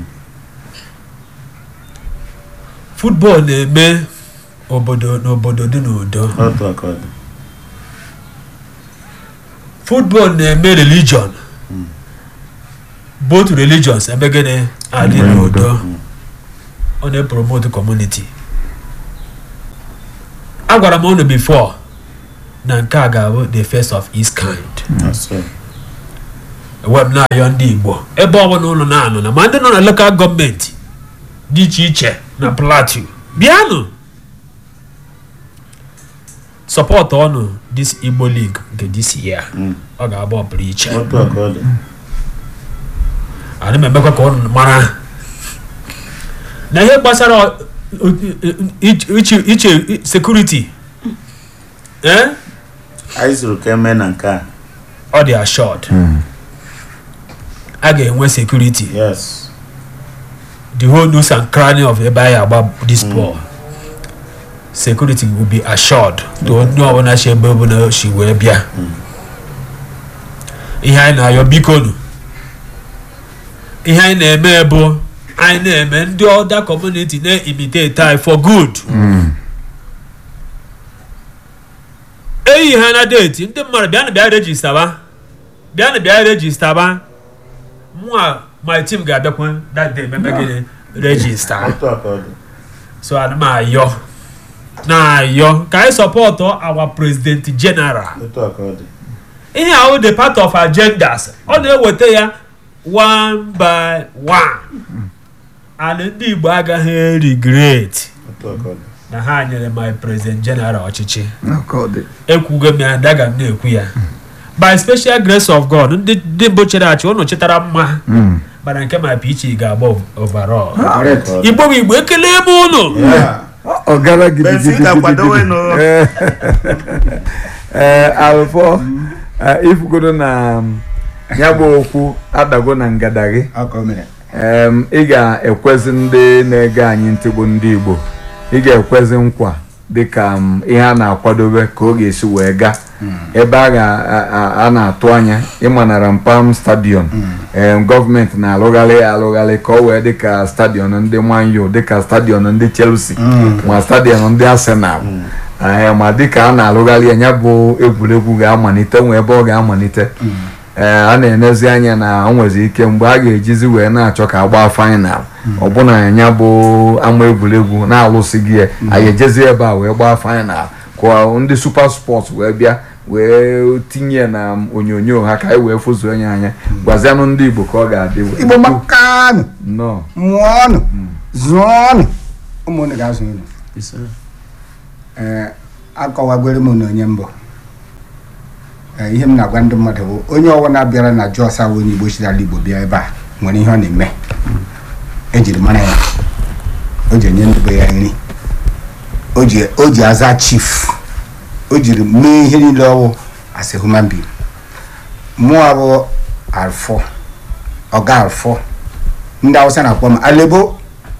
Speaker 3: futbọọlụ na-eme obodo n'obodo dị n'udo
Speaker 2: otu a ka ọ dị.
Speaker 3: football na-eme religion both religions ebe gịnị adị
Speaker 1: Eme
Speaker 3: n'udo
Speaker 1: udo.
Speaker 3: ọ na-epromote community agwara m unu before na nke a ga-abụ the first of its kind
Speaker 2: That's right.
Speaker 3: ewe m na-ayọ ndị igbo ebe ọbụla ụlọ na-anọ na ma ndị nọ na local gọọmenti dị iche iche na plateau bịanụ sọpọtụ ọnụ this igbo league nke this year
Speaker 2: Mm.
Speaker 3: ọ ga-agba ọpụrụ iche
Speaker 2: otu a ka ọ dị.
Speaker 3: ana m emekwa ka ụnụ mara na ihe gbasara ọ- ọ- iche iche sekuriti eh?
Speaker 2: anyị zụrụ ka eme na nke a
Speaker 3: ọ dị assured a ga-enwe sekuriti
Speaker 2: yes
Speaker 3: the whole news and cranny of ebe anyị agba this ball security will be assured to onye ọbụla si ebe ọbụla si wee bịa ihe anyị na-ayọ biko nụ ihe anyị na-eme bụ anyị na-eme ndị ọda community na-imitate anyị for good eyi ha na deeti ndị mmadụ bịanụ bịa rejistaba bịanụ bịa rejistaba mụa my team ga-abịakwa that day meme gịnị rejista
Speaker 2: otu a ka ọ dị.
Speaker 3: so ana m ayọ na-ayọ ka anyị sọpọtụ our president general
Speaker 2: otu a ka ọ dị.
Speaker 3: ihe ahụ the part of agendas ọ na-eweta ya one by one and ndị igbo agaghị regret
Speaker 2: otu a ka ọ dị.
Speaker 3: na ha nyere my president general ọchịchị
Speaker 1: ọka ọ dị
Speaker 3: ekwugo m ya daga m na-ekwu ya by special grace of god ndị ndị mbụ chere achị ụnụ chetara mma
Speaker 1: Mm.
Speaker 3: mana nke ma pichi ga-agba overall
Speaker 2: Correct.
Speaker 3: igbo bụ igbo ekele ebe ụnụ
Speaker 2: Yeah.
Speaker 1: Ọ- ọ gara
Speaker 2: Benfica kwadowenụ.
Speaker 1: ee alụfọ ifugodo na um, ya bụ okwu adago na ngada gị
Speaker 4: ọka o mere
Speaker 1: em, ị ga-ekwezi ndị na-ege anyị ntị bụ ndị igbo ị ga-ekwezi nkwa dịka um, ihe a na-akwadobe ka ọ ga-esi wee gaa ebe a ga- a- a- a na-atụ anya ịmanara mpam stadion em, gọọmenti na-alụgharị ya alụgharị ka ọ wee dịka stadion ndị Man U dịka stadion ndị Chelsea ma stadion ndị Arsenal ee ma dịka a na-alụgharị ya ya bụ egwuregwu ga-amalite nwee ebe ọ ga-amalite ee a na-enezi anya na o nwezi ike mgbe a ga-ejizi wee na-achọ ka agbaa faịnal ọbụna ya bụ ama egwuregwu na-alụsịghị ya anyị ejezi ebe a wee gbaa faịnal ka ndị super sports wee bịa wee tinye na onyonyo ha ka anyị wee fụzuo ya anya gwazianụ ndị igbo ka ọ ga-adị wee
Speaker 4: igbo makanụ
Speaker 1: nnọọ
Speaker 4: mụọnụ zụọnụ ụmụnne ga-azụ unu ee akọwagoro m na onye mbụ ee ihe m na-agwa ndị mmadụ bụ onye ọbụla bịara na jos awụ onye igbo chidara igbo bịa ebe a nwere ihe ọ na-eme ejiri mara ya o ji enye ndị be ya nri o ji o ji aza chief o jiri mee ihe niile ọwụ as a human being mụọ bụ alfọ ọga alfọ ndị awụsa na-akpọ m alebo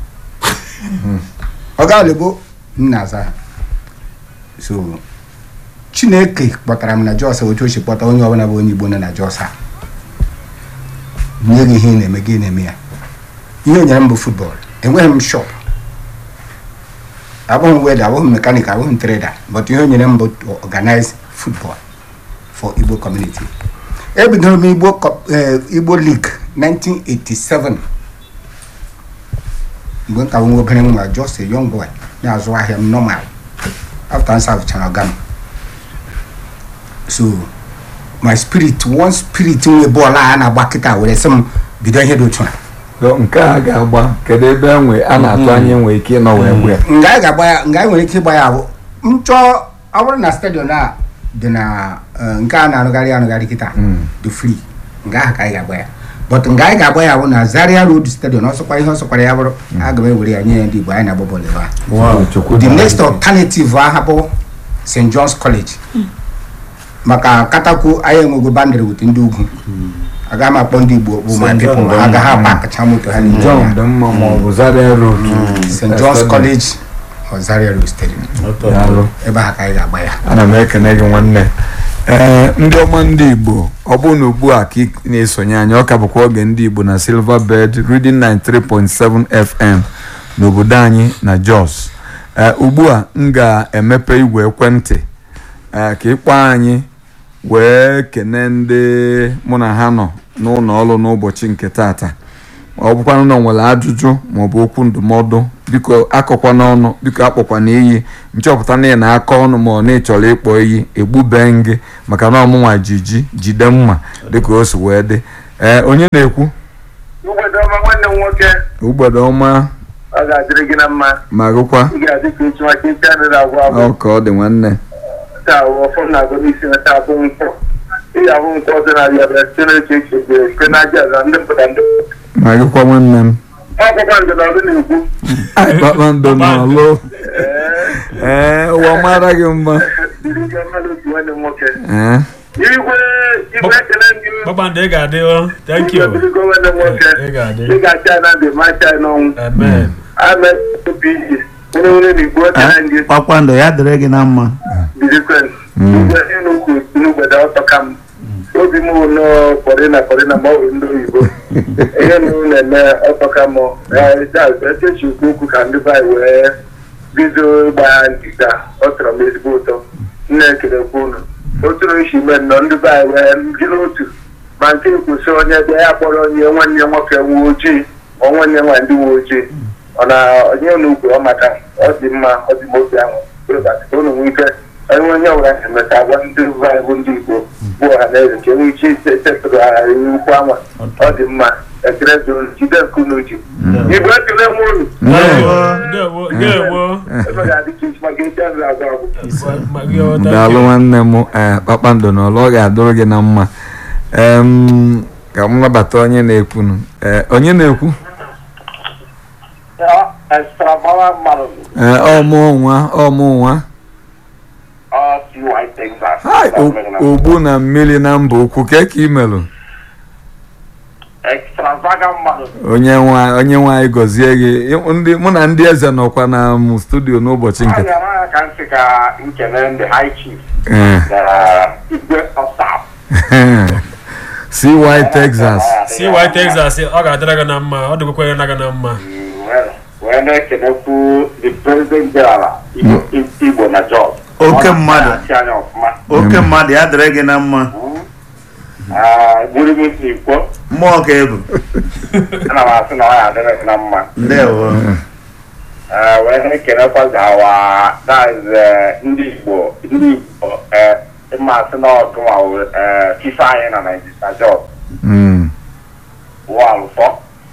Speaker 4: ọga alebo m na-aza ha so chineke kpọtara m na jos otu o si kpọta onye ọbụla bụ onye igbo nọ na jos a nye gị ihe ị na-eme gị na-eme ya ihe o nyere m bụ futbọl enweghị m shop abụghị m weda abụghị m mekanik abụghị m treda but ihe o nyere m bụ to organize football for igbo community ebidoro m igbo co- eh, igbo league 1987 mgbe m ka nwa obere nwa just a young boy na-azụ ahịa m normal after nsa fụchara ọga m so my spirit one spirit nwe bọọlụ a na-agba kịta were sị m bido ihe dị otu a
Speaker 1: So, nke a ga-agba kedu ebe enwe a na-atụ anya enwe ike ịnọ wee gwe
Speaker 4: nga anyị ga-agba ya nga anyị nwere ike ịgba ya bụ m chọọ ọ bụrụ na stadion a dị na eh, nke a na-arụgharị arụgharị kịta
Speaker 1: Mm.
Speaker 4: dị free nga ahụ ka anyị ga-agba ya but nga anyị ga-agba ya bụ na zaria road stadium ọsọkwa ihe ọsọkwara ya bụrụ aga m ewere ya nye ya ndị igbo anyị na-agba bọọlụ ebe a
Speaker 1: Chukwu
Speaker 4: the
Speaker 1: dara
Speaker 4: next
Speaker 1: gị.
Speaker 4: alternative aha bụ st john's college maka katakwu anyị enwego bandịrị wit ndị ugwu agaghị m akpọ ndị igbo okpu ma
Speaker 1: St.
Speaker 4: people
Speaker 1: John
Speaker 4: ha
Speaker 1: dị
Speaker 4: agaghị
Speaker 1: mma.
Speaker 4: apakacha moto ha niile
Speaker 1: John
Speaker 4: ya.
Speaker 1: dị mma ma ọ bụ Zaria Road
Speaker 4: st john's college or zaria road stadium
Speaker 1: Daalụ.
Speaker 4: ebe ahụ ka anyị ga-agba ya
Speaker 1: ana m ekene gị nwanne ee ndị ọma ndị igbo ọ bụrụ na ugbu a ka ị na-esonye anyị ọ ka bụkwa oge ndị igbo na silver bed reading 93.7 fm n'obodo anyị na jos ee ugbu a m ga-emepe igwe ekwentị ee ka ịkpọ anyị wee kene ndị mụ na ha nọ n'ụlọ ọrụ n'ụbọchị nke tata ọ bụkwanụ na ọ nwere ajụjụ maọbụ okwu ndụmọdụ biko akọkwa n'ọnụ biko akpọkwa na iyi nchọpụta na ị na-akọ ọnụ ma ọ na ị chọrọ ịkpọ iyi egbube gị maka na ọmụnwa jiji jide mma dịka o si wee dị ee onye na-ekwu
Speaker 5: mgbede ọma nwanne m nwoke
Speaker 1: ugbede ọma
Speaker 5: ọ ga-adịrị gị na mma
Speaker 1: ma gụkwa
Speaker 5: ị ga-adị ka echi maka ike adịrị agwụ agwụ
Speaker 1: ọ ka ọ dị nwanne
Speaker 5: taa ọfọ m na-agụ n'isi na taa bụ nkwọ ị ga-ahụ nkwọ ọzọ na abịa bịa site n'eche eche bịa site n'aja aza ndị mpụta ndị
Speaker 1: ma gụkwa nwanne m
Speaker 5: ọkwụkwa ndịnọdụ na-ekwu
Speaker 1: Ai, kpakpando n'ọlụ ee ụwa mara gị mma
Speaker 5: dịrị gị mmadụ otu nwanne m nwoke
Speaker 1: ee
Speaker 5: igwe igwe ekele ndị
Speaker 3: kpakpando ị ga-adị o thank you
Speaker 5: dịrịgo nwanne m nwoke
Speaker 3: ị ga-adị
Speaker 5: ị ga-acha na ndụ ma acha n'ọnwụ
Speaker 3: amen
Speaker 5: ame obi iyi onye nwere na igwe ekele ndị
Speaker 2: kpakpando ya dịrị gị na mma
Speaker 5: birikwen igwe ịnụkwu n'ugbede ọtọ ka m obi m nọ kọrịna kọrịna ma ọ bụ ndị oyibo ihe m na-eme ọtọ ka m echechi ukwu okwu ka ndị be anyị wee bido ịgba ya ndịda ọ tọrọ m ezigbo ụtọ nna ekelekwa unu oturu nshi ime nnọọ ndị be anyị wee jiri otu ma nke kwụsị onye bịa ya kpọrọ onye nwanne nwoke nwe ojii ma nwanne nwa ndị nwe ojii ọ na onye n'ugwu ọ maka ọ dị mma ọ dị m obi ahụ unu nwee ike enwe onye ọbụla na-emeta agwa ndị be anyị bụ ndị igbo bụ ọha na eze ka enwe ike isetụrụ ha ukwu anwa ọ dị mma ekele zuru jide nke unu ji igbo ekele m unu
Speaker 3: ndewo ndewo
Speaker 5: ebe ga-adị ka isi maka ike nri agwa agwụ
Speaker 3: Ma gị o, thank
Speaker 1: daalụ
Speaker 3: you.
Speaker 1: nwanne m ee kpakpando n'ọlụ ọ ga-adụrụ gị na mma em ka m nabata onye na-ekwunu ee onye na-ekwu
Speaker 5: extravaga mmadụ
Speaker 1: ee ọmụ nwa ọmụ nwa
Speaker 5: ọ si white texas
Speaker 1: Hai, o- ogbu na mmiri na mba ukwu ke ka imelụ
Speaker 5: extravaga mmadụ
Speaker 1: onye nwa onye nwa anyị gọzie gị Ị- ndị mụ na ndị eze nọkwa na m studio n'ụbọchị nke
Speaker 5: anya ya ka nsị ka nkele ndị high chief
Speaker 1: ee
Speaker 5: na igwe ọsap
Speaker 1: CY Texas
Speaker 3: si white texas ọ ga-adịrị gị na mma ọ dịgokwa gị na gị na mma
Speaker 5: wee na-ekelekwu the president general Igbo- igbo na jos
Speaker 2: Oke mmadụ.
Speaker 5: achị anya ọfụma
Speaker 2: oke mmadụ ya dịrị gị na mma
Speaker 5: gburu m si ikwo
Speaker 2: mmụọ ka ebu
Speaker 5: ana m asị na ọ ya adịrị gị na mma
Speaker 2: ndewo
Speaker 5: Eh, wee na-ekelekwa gawa that is, eh, ndị igbo ndị igbo eh, ịma asị na ọgụnwa fifa anyị na naijiria jos
Speaker 1: Mm.
Speaker 5: wụ alụfọ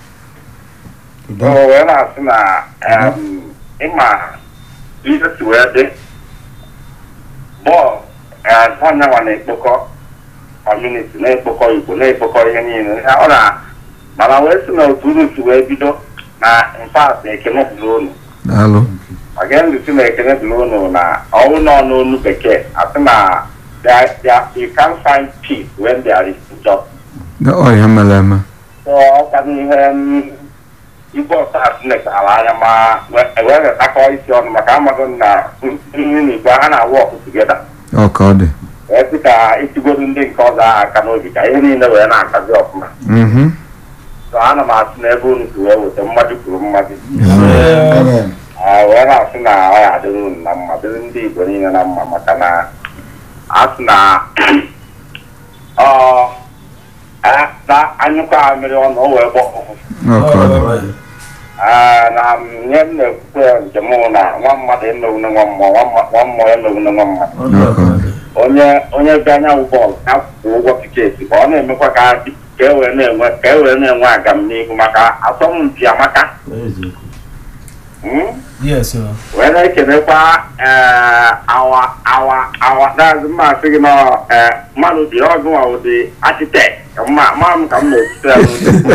Speaker 5: o wee na-asị na em, ịma ihe si wee dị bọọlụ ọnyanwa na-ekpokọ kọmuniti na-ekpokọ igbo na-ekpokọ ihe niile Ya ọ na mana wee sị na otu unu si wee bido na mfat ekene dịrị unu
Speaker 1: daalụ
Speaker 5: maka ndị si na ekene dịrị unu na ọnwụ nọ n'onu bekee asị na there- there- you can find peace when there is injustice
Speaker 1: ọ ihe mere eme
Speaker 5: ọka n'ihe m, igwe ọsa chineke ala anya ma wee wetakọ isi ọnụ maka amaghị m na nri na igwe ha na-awụ ọkụ tugeda
Speaker 1: ọ ka ọ dị
Speaker 5: wee sị ka itigodu ndị nke ọzọ ahụ aka n'obi ka ihe niile wee na-akazi ọfụma
Speaker 1: Mhm.
Speaker 5: so ana m asị na ebe unu si wee weta mmadụ kwuru mmadụ
Speaker 4: Amen.
Speaker 5: Ah, wee na-asị na ọ ya adịrị unu na mma dịrị ndị igbo niile na mma maka na a sị na ọ a- na anyụkọ amịrị ọnụ o wee gbọ ọfụfụ
Speaker 1: ọ ka ọ dị
Speaker 5: Ah, na nye m na-ekwukwe njem mụ na nwa mmadụ emeghune nwa mmụọ nwa mma- nwa mmụọ emeghune nwa mmadụ
Speaker 1: ọ ka ọ dị
Speaker 5: onye onye bịa anyanwụ bọọlụ ya kwụ ụgwọ tiketi ka ọ na-emekwa ka dị- ka e wee na-enwe ka e wee na-enwe agam n'ihu maka asọmpi amaka Mm?
Speaker 3: yes o
Speaker 5: wee na-ekelekwa ee, awa awa awa daazị mma asị gị nọ ee, mmadụ dị ọgụnwa ụdị architect ma ma m ka m na-esite ya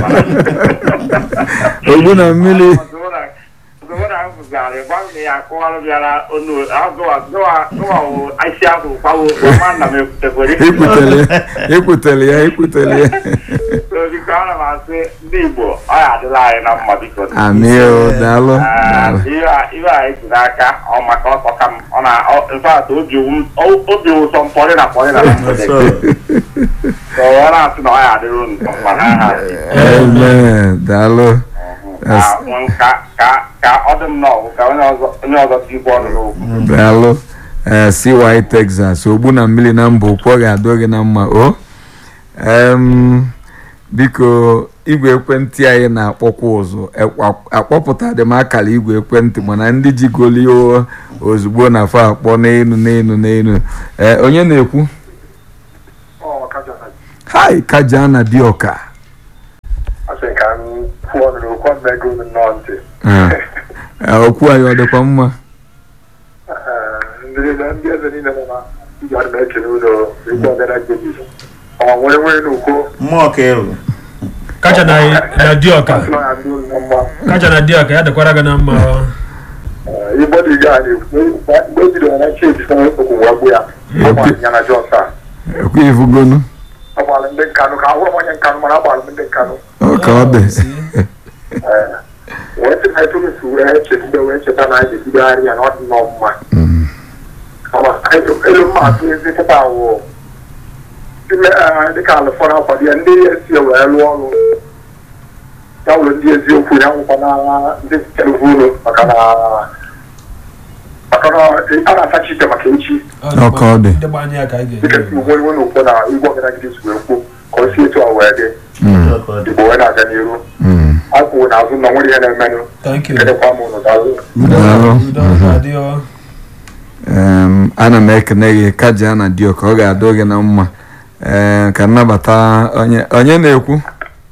Speaker 5: n'ụdị.
Speaker 1: ogbu na mmiri
Speaker 5: Ọzọbụna m fụzarị gwa m na ya akọwara bịara onu azụwa zụwa zụwa wụ isi ahụ gbawo ma nna m ekwutekwere
Speaker 1: ikwutele ya ikwutele ya ikwutele ya
Speaker 5: So, biko ana m asị ndị Igbo ọ ya adịla anyị na mma biko
Speaker 1: amị o daalụ
Speaker 5: Ah,
Speaker 1: daalụ
Speaker 5: ihe a ihe a esi n'aka ọ maka ọsọ ka m ọ na ọ- in fact obi wu- o- obi ụsọ m pọrị na pọrị na mgbede
Speaker 2: So,
Speaker 5: So, ọ na-asị na ọ ya adịrị unu mma na aha
Speaker 1: amen daalụ
Speaker 5: Ah, nwe ka ka ka ọ dị m n'ọgụ ka onye ọzọ onye ọzọ tikwa ọnụ n'okwu
Speaker 1: daalụ ee CY Texas ogbu na mmiri na mba ụkwụ ọ ga-adọ gị na mma o em biko igwe ekwentị anyị na-akpọkwa ụzụ ekwa- akpọpụtadị m akara igwe ekwentị mana ndị jigoli o ozugbo na fa akpọ n'elu n'elu n'elu ee onye na-ekwu hai kajana dioka
Speaker 5: asị ka m kwuo ọnụ n'okwu ọmego m nnọọ ntị
Speaker 1: Ee, okwu anyị ọ dịkwa mma
Speaker 5: ndị ndị eze niile nọ na ndị ọdụ na-ekele ụlọ ikwu ọbịara jebi ọ nwere nwere n'ukwu
Speaker 2: mmụọ ka ewu
Speaker 3: kacha na na dioka
Speaker 5: nọ ya ndị ụlọ mma
Speaker 3: kacha na dioka ya dịkwara gị na mma ọ.
Speaker 5: igbo dị ga mgbe e bidoro na cheji sọ okwu wee gbu ya agbalị ya na jọs a
Speaker 1: ekwu ifugonu
Speaker 5: agbalị ndị nkanụ ka ahụrụ m onye nkanụ mana agbalị m ndị nkanụ
Speaker 1: ọ ka ọ dị
Speaker 5: wee sị na eturusi wee chegide wee cheta na anyị ga-ebidogharị ya na ọ dị nnọọ mma
Speaker 1: Mm.
Speaker 5: Ama elu mma atụ ezi kịta awụ dịka alụfọrọ akwado ya ndị esi wee lụọ ọrụ ya wụrụ ndị eziokwu ya nwụkwa na ndị televunu maka na maka na a na-atachi ite maka echi
Speaker 1: Ọ ka ọ dị.
Speaker 3: ndị gba anya ya ka anyị
Speaker 5: dịka
Speaker 3: ga-enye
Speaker 5: si ugbo iwe na ukwu na igwe ọgadagide si wee kwuo ka o si etu a wee dị
Speaker 1: Mm.
Speaker 2: Ọ ka ọ dị.
Speaker 5: igbo wee na-aga n'iru
Speaker 1: Mm.
Speaker 5: akwụrụ n'azụ na nwere ihe na-emenụ
Speaker 3: thank you
Speaker 5: kedekwa m ụnụ daalụ
Speaker 1: daalụ
Speaker 3: udo
Speaker 1: Mhm.
Speaker 3: adị ọ
Speaker 1: Em, ana m ekene gị kaja na dio ka ọ ga-adọ gị na mma ee ka nnabata onye onye na-ekwu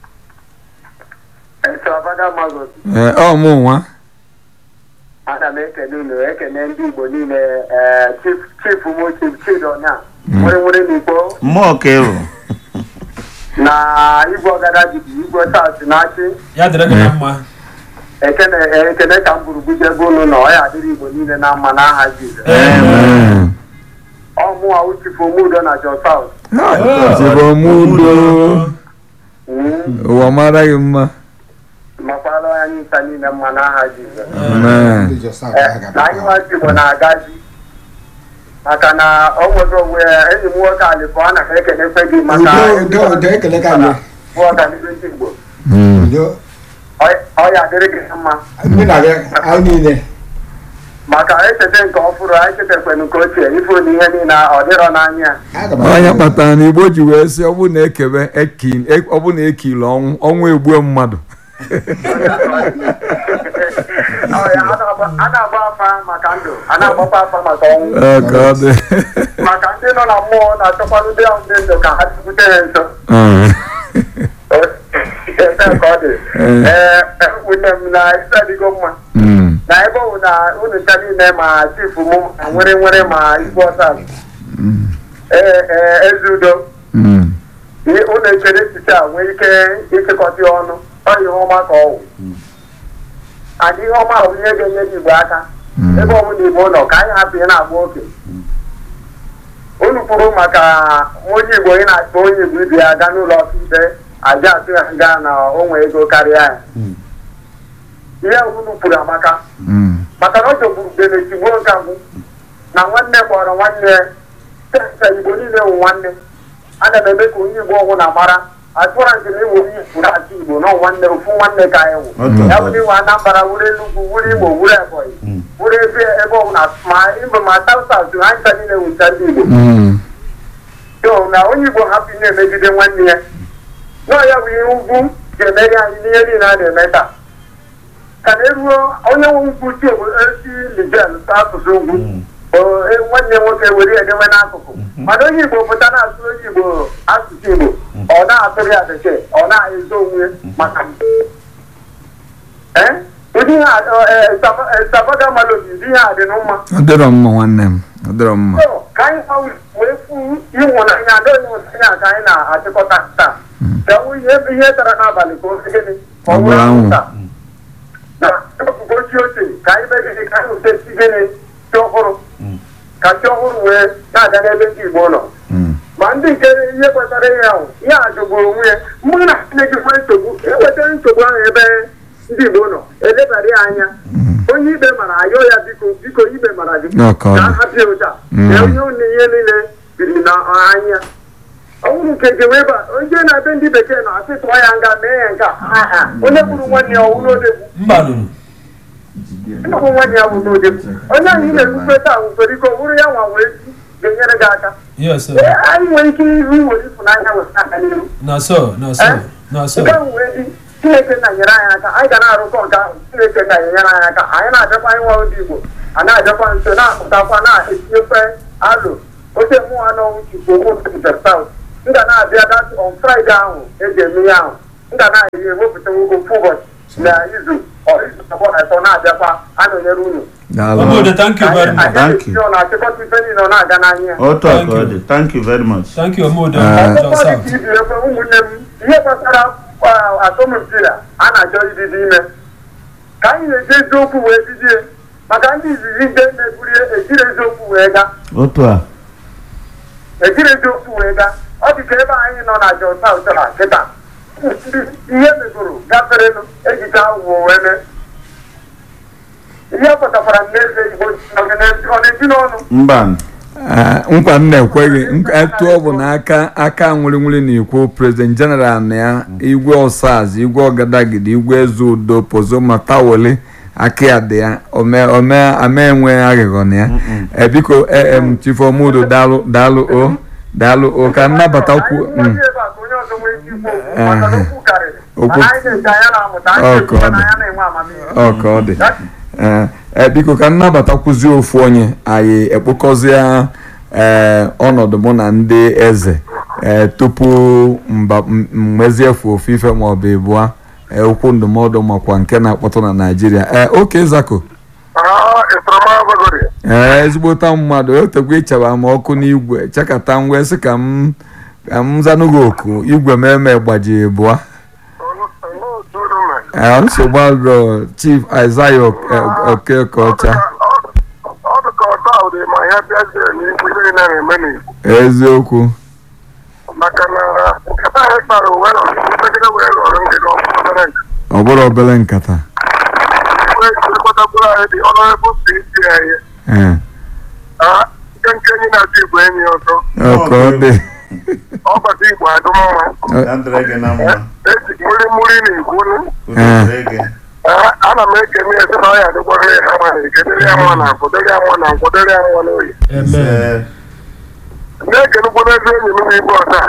Speaker 1: ee ọ mụ nwa
Speaker 5: ana m ekele unu ekele ndị igbo niile chief m chief chidonya nwere nwere n'igbo
Speaker 2: mmụọ ka ewu
Speaker 5: na igwe ọgada jidi igwe sas na-achị
Speaker 3: ya dịrị gị na mma
Speaker 5: ekene ekele ka m buru bujebe unu na ọ ya adịrị igbo niile na mma n'aha jizọs
Speaker 1: Ee.
Speaker 5: ọmụwa uchifu omudo na jos saut
Speaker 1: chibomudo ụwa mara gị mma
Speaker 5: makwara anyị nta niile mma n'aha jizọs
Speaker 1: Amen.
Speaker 5: Eh, na anyị nwazi igbo na-agazi maka na o nwere onwe ya enyi m nwoke alịfọ a na m ekelekwe gị maka
Speaker 4: udo udo udo ekele ka anyị
Speaker 5: bụ ọganihu ndị igbo
Speaker 1: Mm.
Speaker 4: udo
Speaker 5: Ọ- ọ ya adịrị gị mma
Speaker 4: mụ na gị anyị niile
Speaker 5: maka echeta nke ọfụrụ anyị chetakwanụ nke ochie ife na ihe niile ọ dịrọ n'anya
Speaker 4: aga m
Speaker 1: onye kpatara na igbo ji wee sị ọ bụ na ekebe eki- e- ọ bụ na ekili ọnwụ ọnwụ egbue mmadụ
Speaker 5: Ọ ya, a na-agba- a na-agba afa maka ndụ a na-agbakwa afa maka ọnwụ
Speaker 1: Ee, ka ọ dị
Speaker 5: maka ndị nọ na mmụọ na-achọkwanụ ndị ahụ dị ndụ ka ha chụkwute ha nso
Speaker 1: Mm.
Speaker 5: Ebe ka ọ dị ee nwunye m na ịsadigo mma
Speaker 1: Mm.
Speaker 5: na ebe ọ bụ na unu ncha niile ma chifu m ma nwere nwere ma igwe ọsa
Speaker 1: Mm.
Speaker 5: ee ee ezi udo
Speaker 1: Mm.
Speaker 5: ihe unu echere echiche a nwee ike ịchịkọta ya ọnụ ọ ihe ọma ka ọ wụ adị ihe ọma bụ ihe ga-enyere igbo aka
Speaker 1: Mm.
Speaker 5: ebe ọ bụla igbo nọ ka anyị hapụ ihe na-agba oke unu kwuru maka onye igbo ị na-akpọ onye igbo ibe ya gaa n'ụlọ ọkaikpe aja atụ ya nga na o nwee ego karịa ya ihe unu kwuru amaka
Speaker 1: Mm.
Speaker 5: maka na ọ jọgburu bene tigbuo nke mbụ na nwanne kpọrọ nwanne ya senta igbo niile wụ nwanne ana m eme ka onye igbo ọnwụ na mara atụra nke na ewu onye igbo na-achị igbo na nwanne ofu nwanne ka anyị wụ
Speaker 2: Otu.
Speaker 5: ya bụ iwe anambra wuru enugwu wuru igbo wuru ebonyi wuru ebe ebe ọbụla ma igbo ma saut saut ha ncha niile wụcha ndị igbo
Speaker 1: Mm.
Speaker 5: so na onye igbo hapụ ị na-emegide nwanne ya nọọ ya bụ ihe ugwu ga-emeri anyị n'ihe niile a na-eme taa ka na eruo onye nwe ugwu si esi lijen asụsụ ugwu o- e- nwanne nwoke were ya edewe n'akụkụ mana onye igbo pụta na-asụ onye igbo asụsụ igbo ọ na-atụrụ ya bekee ọ na-ezo onwe maka ee onye ụdị ihe sabaga malobi ụdị ihe a dị mma
Speaker 1: ọ dịrọ mma nwanne m ọ dịrọ mma
Speaker 5: So, ka anyị gwa wee fu ịhụnanya adọ ịhụnanya ka anyị na-achịkọta taa ka ọ ihe ihe tara n'abalị ka o si gịnị ka
Speaker 1: Ọ
Speaker 5: ọ
Speaker 1: bụrụ
Speaker 5: bụrụ
Speaker 1: anwụ.
Speaker 5: anwụnta na ebubo chi ochie ka anyị mee gịnị ka anyị wute chi gịnị chi ọhụrụ ka chi ọhụrụ wee na-aga n'ebe ndị Igbo nọ
Speaker 1: Mm.
Speaker 5: ma ndị nke ihe kwetara ihe ahụ ihe a jọgburu onwe ya mgbe na Chineke nwee nsogbu ewetara nsogbu ahụ ebe ndị Igbo nọ elebara ya anya onye ikpe mara ayọ ya biko biko ikpe mara gị
Speaker 1: Ọ ka ọ dị.
Speaker 5: ka a hapụ ya ụta
Speaker 1: Mm.
Speaker 5: na onye ụlọ ihe niile biri na anya ọnwụrụ nke gị wee ba onye na-ebe ndị bekee na-asị tụọ ya nga mee ya nke a Ha, ha. onye gburu nwanne ya ọwụrụ odegbu
Speaker 3: mba nụrụ
Speaker 5: ịnọbụ nwanne ya bụ n'odegbu onye ahụ ị na-ekwukwe taa nwere ike ọ bụrụ ya nwa wee ji ga-enyere gị aka
Speaker 3: yes sir.
Speaker 5: Ee, anyị nwere ike iru iwere ịfụnanya weta aka n'ihu
Speaker 3: na so na so na so
Speaker 5: nke ahụ wee dị chineke na-enyere anyị aka anyị ga na-arụkọ nke ahụ chineke na-enyere anyị aka anyị na-abịakwa ịnwa ndị igbo a na-abịakwa nso na-apụtakwa na-etinyekwe alụ oche mmụọ n'ọnwụ chukwu owupe saut m ga na-abịa dat on fraịde ahụ eji eme ihe ahụ m ga na-ewepụta ofu ụbọchị na izu ọ izu abụọ na atọ na-abịakwa anọnyere unu
Speaker 1: daalụ
Speaker 3: Omodo, thank you very much.
Speaker 2: Thank you.
Speaker 5: ọ na-achịkọta ife niile ọ na-aga n'anya
Speaker 2: otu a
Speaker 3: Thank
Speaker 2: ka ọ
Speaker 3: you.
Speaker 2: dị thank you very much
Speaker 3: thank you omodo
Speaker 1: Ah.
Speaker 3: John
Speaker 5: Ọkpụkpọ
Speaker 3: South.
Speaker 5: dị ka ibi ekwe ụmụnne m ihe gbasara ah, asọmpi a a na-achọ ibido ime ka anyị na-eji eziokwu wee bidie maka ndị izizi ndị meburie ejiri eziokwu wee gaa
Speaker 2: otu a
Speaker 5: ejiri eziokwu wee gaa ọ dị ka ebe anyị nọ na Jos South na kịta ndị ihe megoro gaferenụ ejicha ụwa wee mee ihe pụtakwara m n'eze Igbo ọ na-eji n'ọnụ
Speaker 2: mba
Speaker 1: Ah, nkwa m na-ekweghị nk- etu ọ bụ na aka aka nwere na ikwu prezident jeneral na ya igwe ọsaz igwe ọgadagidi igwe eze udo pozoma tawoli aka ya dị ya ome ome ama enwe aghịghọ na ya Eh, biko em chief omudo daalụ daalụ o daalụ o ka nnabatakwu
Speaker 5: Anyị
Speaker 1: mm.
Speaker 5: ebe a ka onye ọzọ nwee ike ikwu okwu, maka na okwu karịrị.
Speaker 1: Okwu-
Speaker 5: Mana anyị na-eche anya na-amụta, anyị
Speaker 1: Ọ
Speaker 5: na-ekwu
Speaker 1: ka ọ
Speaker 5: na
Speaker 1: dị.
Speaker 5: anya na-enwe amamihe.
Speaker 1: ọ ka ọ dị Eh, eh, biko ka nnabatakwuzi ofu onye anyị ekpokọzie ee ọnọdụ mụ na ndị eze ee tupu mba m- mmeziefu ofu ife maọbụ ịbụa ee, okwu ndụmọdụ makwa nke na-akpọtụ na naijiria ee oke zako ee ezigbota mmadụ otekwa ịchaba m ọkụ n'igwe chekata m wee sị ka m ka m zanụghị oku igwe m eme gbaji ịbụa ee nsogbu adọ chief isaiah okekocha
Speaker 6: ọ dị ka ọta ụdị ma ya bịazie n'ikwu ihe niile na-eme n'igbo
Speaker 1: eziokwu
Speaker 6: maka na nkata anyị kpara uwe nọ megide wee lụrụ ngịga ọbụla nke
Speaker 1: ọ bụrụ obere nkata
Speaker 6: wee jirikọtakwuru anyị dị ọnọrebụ si isi anyị
Speaker 1: ee
Speaker 6: Ah, nke nke enyi na-achọ igbo enyi ọzọ
Speaker 1: ọka ọ dị
Speaker 6: ọbata igbo adụ mma
Speaker 2: ya dịrị gị na mma
Speaker 6: eji mmiri mmiri na igwu
Speaker 2: udo dịrị gị
Speaker 6: ana m ekene ezi na ọya adịkwara ya ha mara ekedere ya nwa na nkwụ dere ya nwa na nkwụ dere ya nwa n'oyi
Speaker 3: amen
Speaker 2: Ee,
Speaker 6: na-ekenukwu n'ezi enyi m na igbo ọta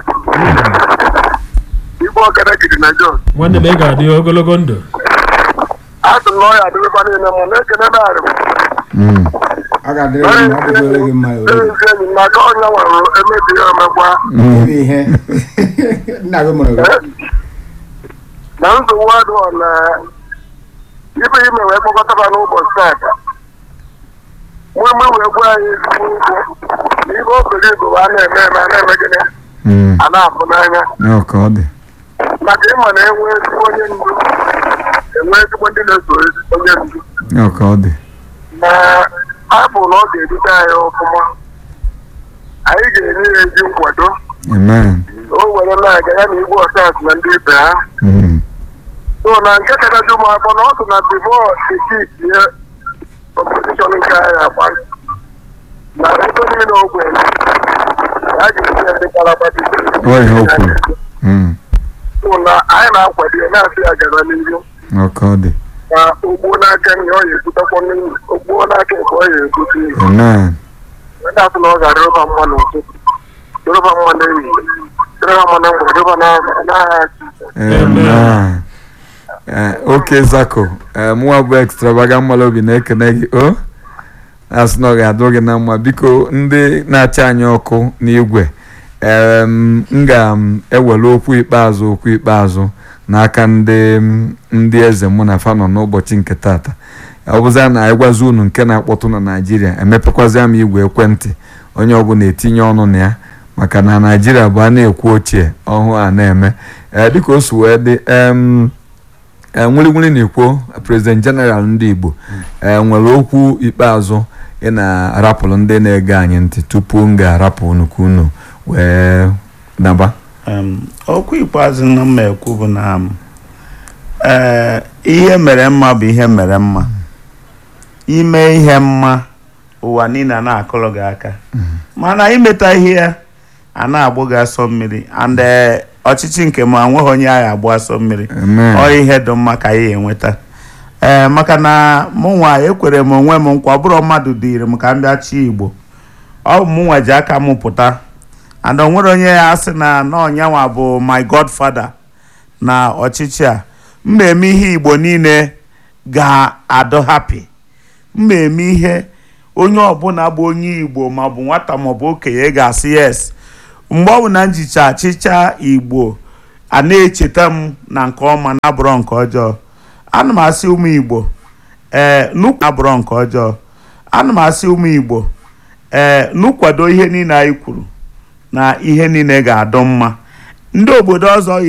Speaker 6: igbo ọkada gidi na jos
Speaker 3: nwanne m ị ga-adị ogologo ndụ
Speaker 6: asị m na ọya adịrịkwa niile ma na-ekene narị
Speaker 1: Mm.
Speaker 4: ọ ga-adịrị gị mma ọ dịgoro gị mma o.
Speaker 6: ezi enyi m n'aka onye nwere emebi ya emekwa
Speaker 1: Mm.
Speaker 4: ebe ihe nna gị mụrụ gị
Speaker 6: na nsogbu adịghọ na ibe ime wee kpọkọtaba n'ụbọchị taata mmemme wee gwa anyị ezigbo ugwu na ibe obere igbo a na-eme eme a na-eme gịnị
Speaker 1: Mm.
Speaker 6: a na-apụ n'anya
Speaker 1: ọka ọ dị
Speaker 6: maka ịma na enwe ezigbo onye ndu enwe ezigbo ndị na-eso ezi- onye ndu
Speaker 1: ọka ọ dị
Speaker 6: na abụ na ọ ga-edute anyị ọfụma anyị ga-enye ya ezi nkwado
Speaker 1: amen
Speaker 6: o were na-aga ya na igwe ọsas na ndị ibe ha
Speaker 1: Mm.
Speaker 6: so na nke kachasị ụmụ afọ na ọ sụ na bifo etiti ya kọmpetishọn nke anyị agba na ego niile ogwe a ga-esi ya ndị kalabati
Speaker 1: Ọ ihe o kwuru. Mm.
Speaker 6: so na anyị na-akwado ya na-asị ya gara n'ihu
Speaker 1: ọka ọ dị
Speaker 6: na ogbuo n'aka nri ọ ya ebutekwa n'ihu ogbuo n'aka nke ọ ya ebute ihu
Speaker 1: amen
Speaker 6: ndị asị na ọ gara ịrụba mma n'ụtụtụ ịrụba mma n'ehihie ịrụba mma na mgbede ịrụba n'agha
Speaker 1: amen Eh, oke zako eh, mụnwa bụ extravagant mmalụ obi na-ekene gị o asị na ọ ga-adụ gị na mma biko ndị na-acha anyị ọkụ n'igwe em, m ga-ewere okwu ikpeazụ okwu ikpeazụ n'aka ndị ndị eze mụ na fa nọ n'ụbọchị nke tata ọ bụza na anyị gwazi unu nke na-akpọtụ na naijiria emepekwazịa m igwe ekwentị onye ọbụla etinye ọnụ na ya maka na naijiria bụ a na-ekwu ochie ọhụụ a na-eme ee dịka o si wee dị em nwere na-ekwo prezident jeneral ndị igbo ee nwere okwu ikpeazụ ị na-arapụrụ ndị na-ege anyị ntị tupu m ga-arapụ unu ka unu wee naba
Speaker 2: Em, okwu ikpeazụ na mma ekwu bụ na m, ee ihe mere mma bụ ihe mere mma ime ihe mma ụwa niile a na-akụrụ gị aka mana imeta ihe ya a na-agbụ gị asọ mmiri and ee, ọchịchị nke m anweghị onye agha agbụ asọ mmiri
Speaker 1: Amen.
Speaker 2: ọ ihe dị mma ka anyị enweta ee maka na mụnwa ekwere m onwe m nkwa ọ bụrụ mmadụ dịrị m ka m bịa chi igbo ọ bụ mụnwa ji aka m pụta and o nwere onye ya sị na n'ọnyanwa bụ my godfather na ọchịchị a mma eme ihe igbo niile ga-adọ happy mma eme ihe onye ọbụla bụ onye igbo maọbụ nwata maọbụ okenye ga-asị yes mgbe ọ bụ na njicha achịcha igbo a na-echeta m na nke ọma na-abụrọ nke ọjọọ ana m asị ụmụ igbo ee nukwu abụrọ nke ọjọọ ana m asị ụmụ igbo ee nukwado ihe niile anyị kwuru na ihe niile ga-adọ mma ndị obodo ọzọ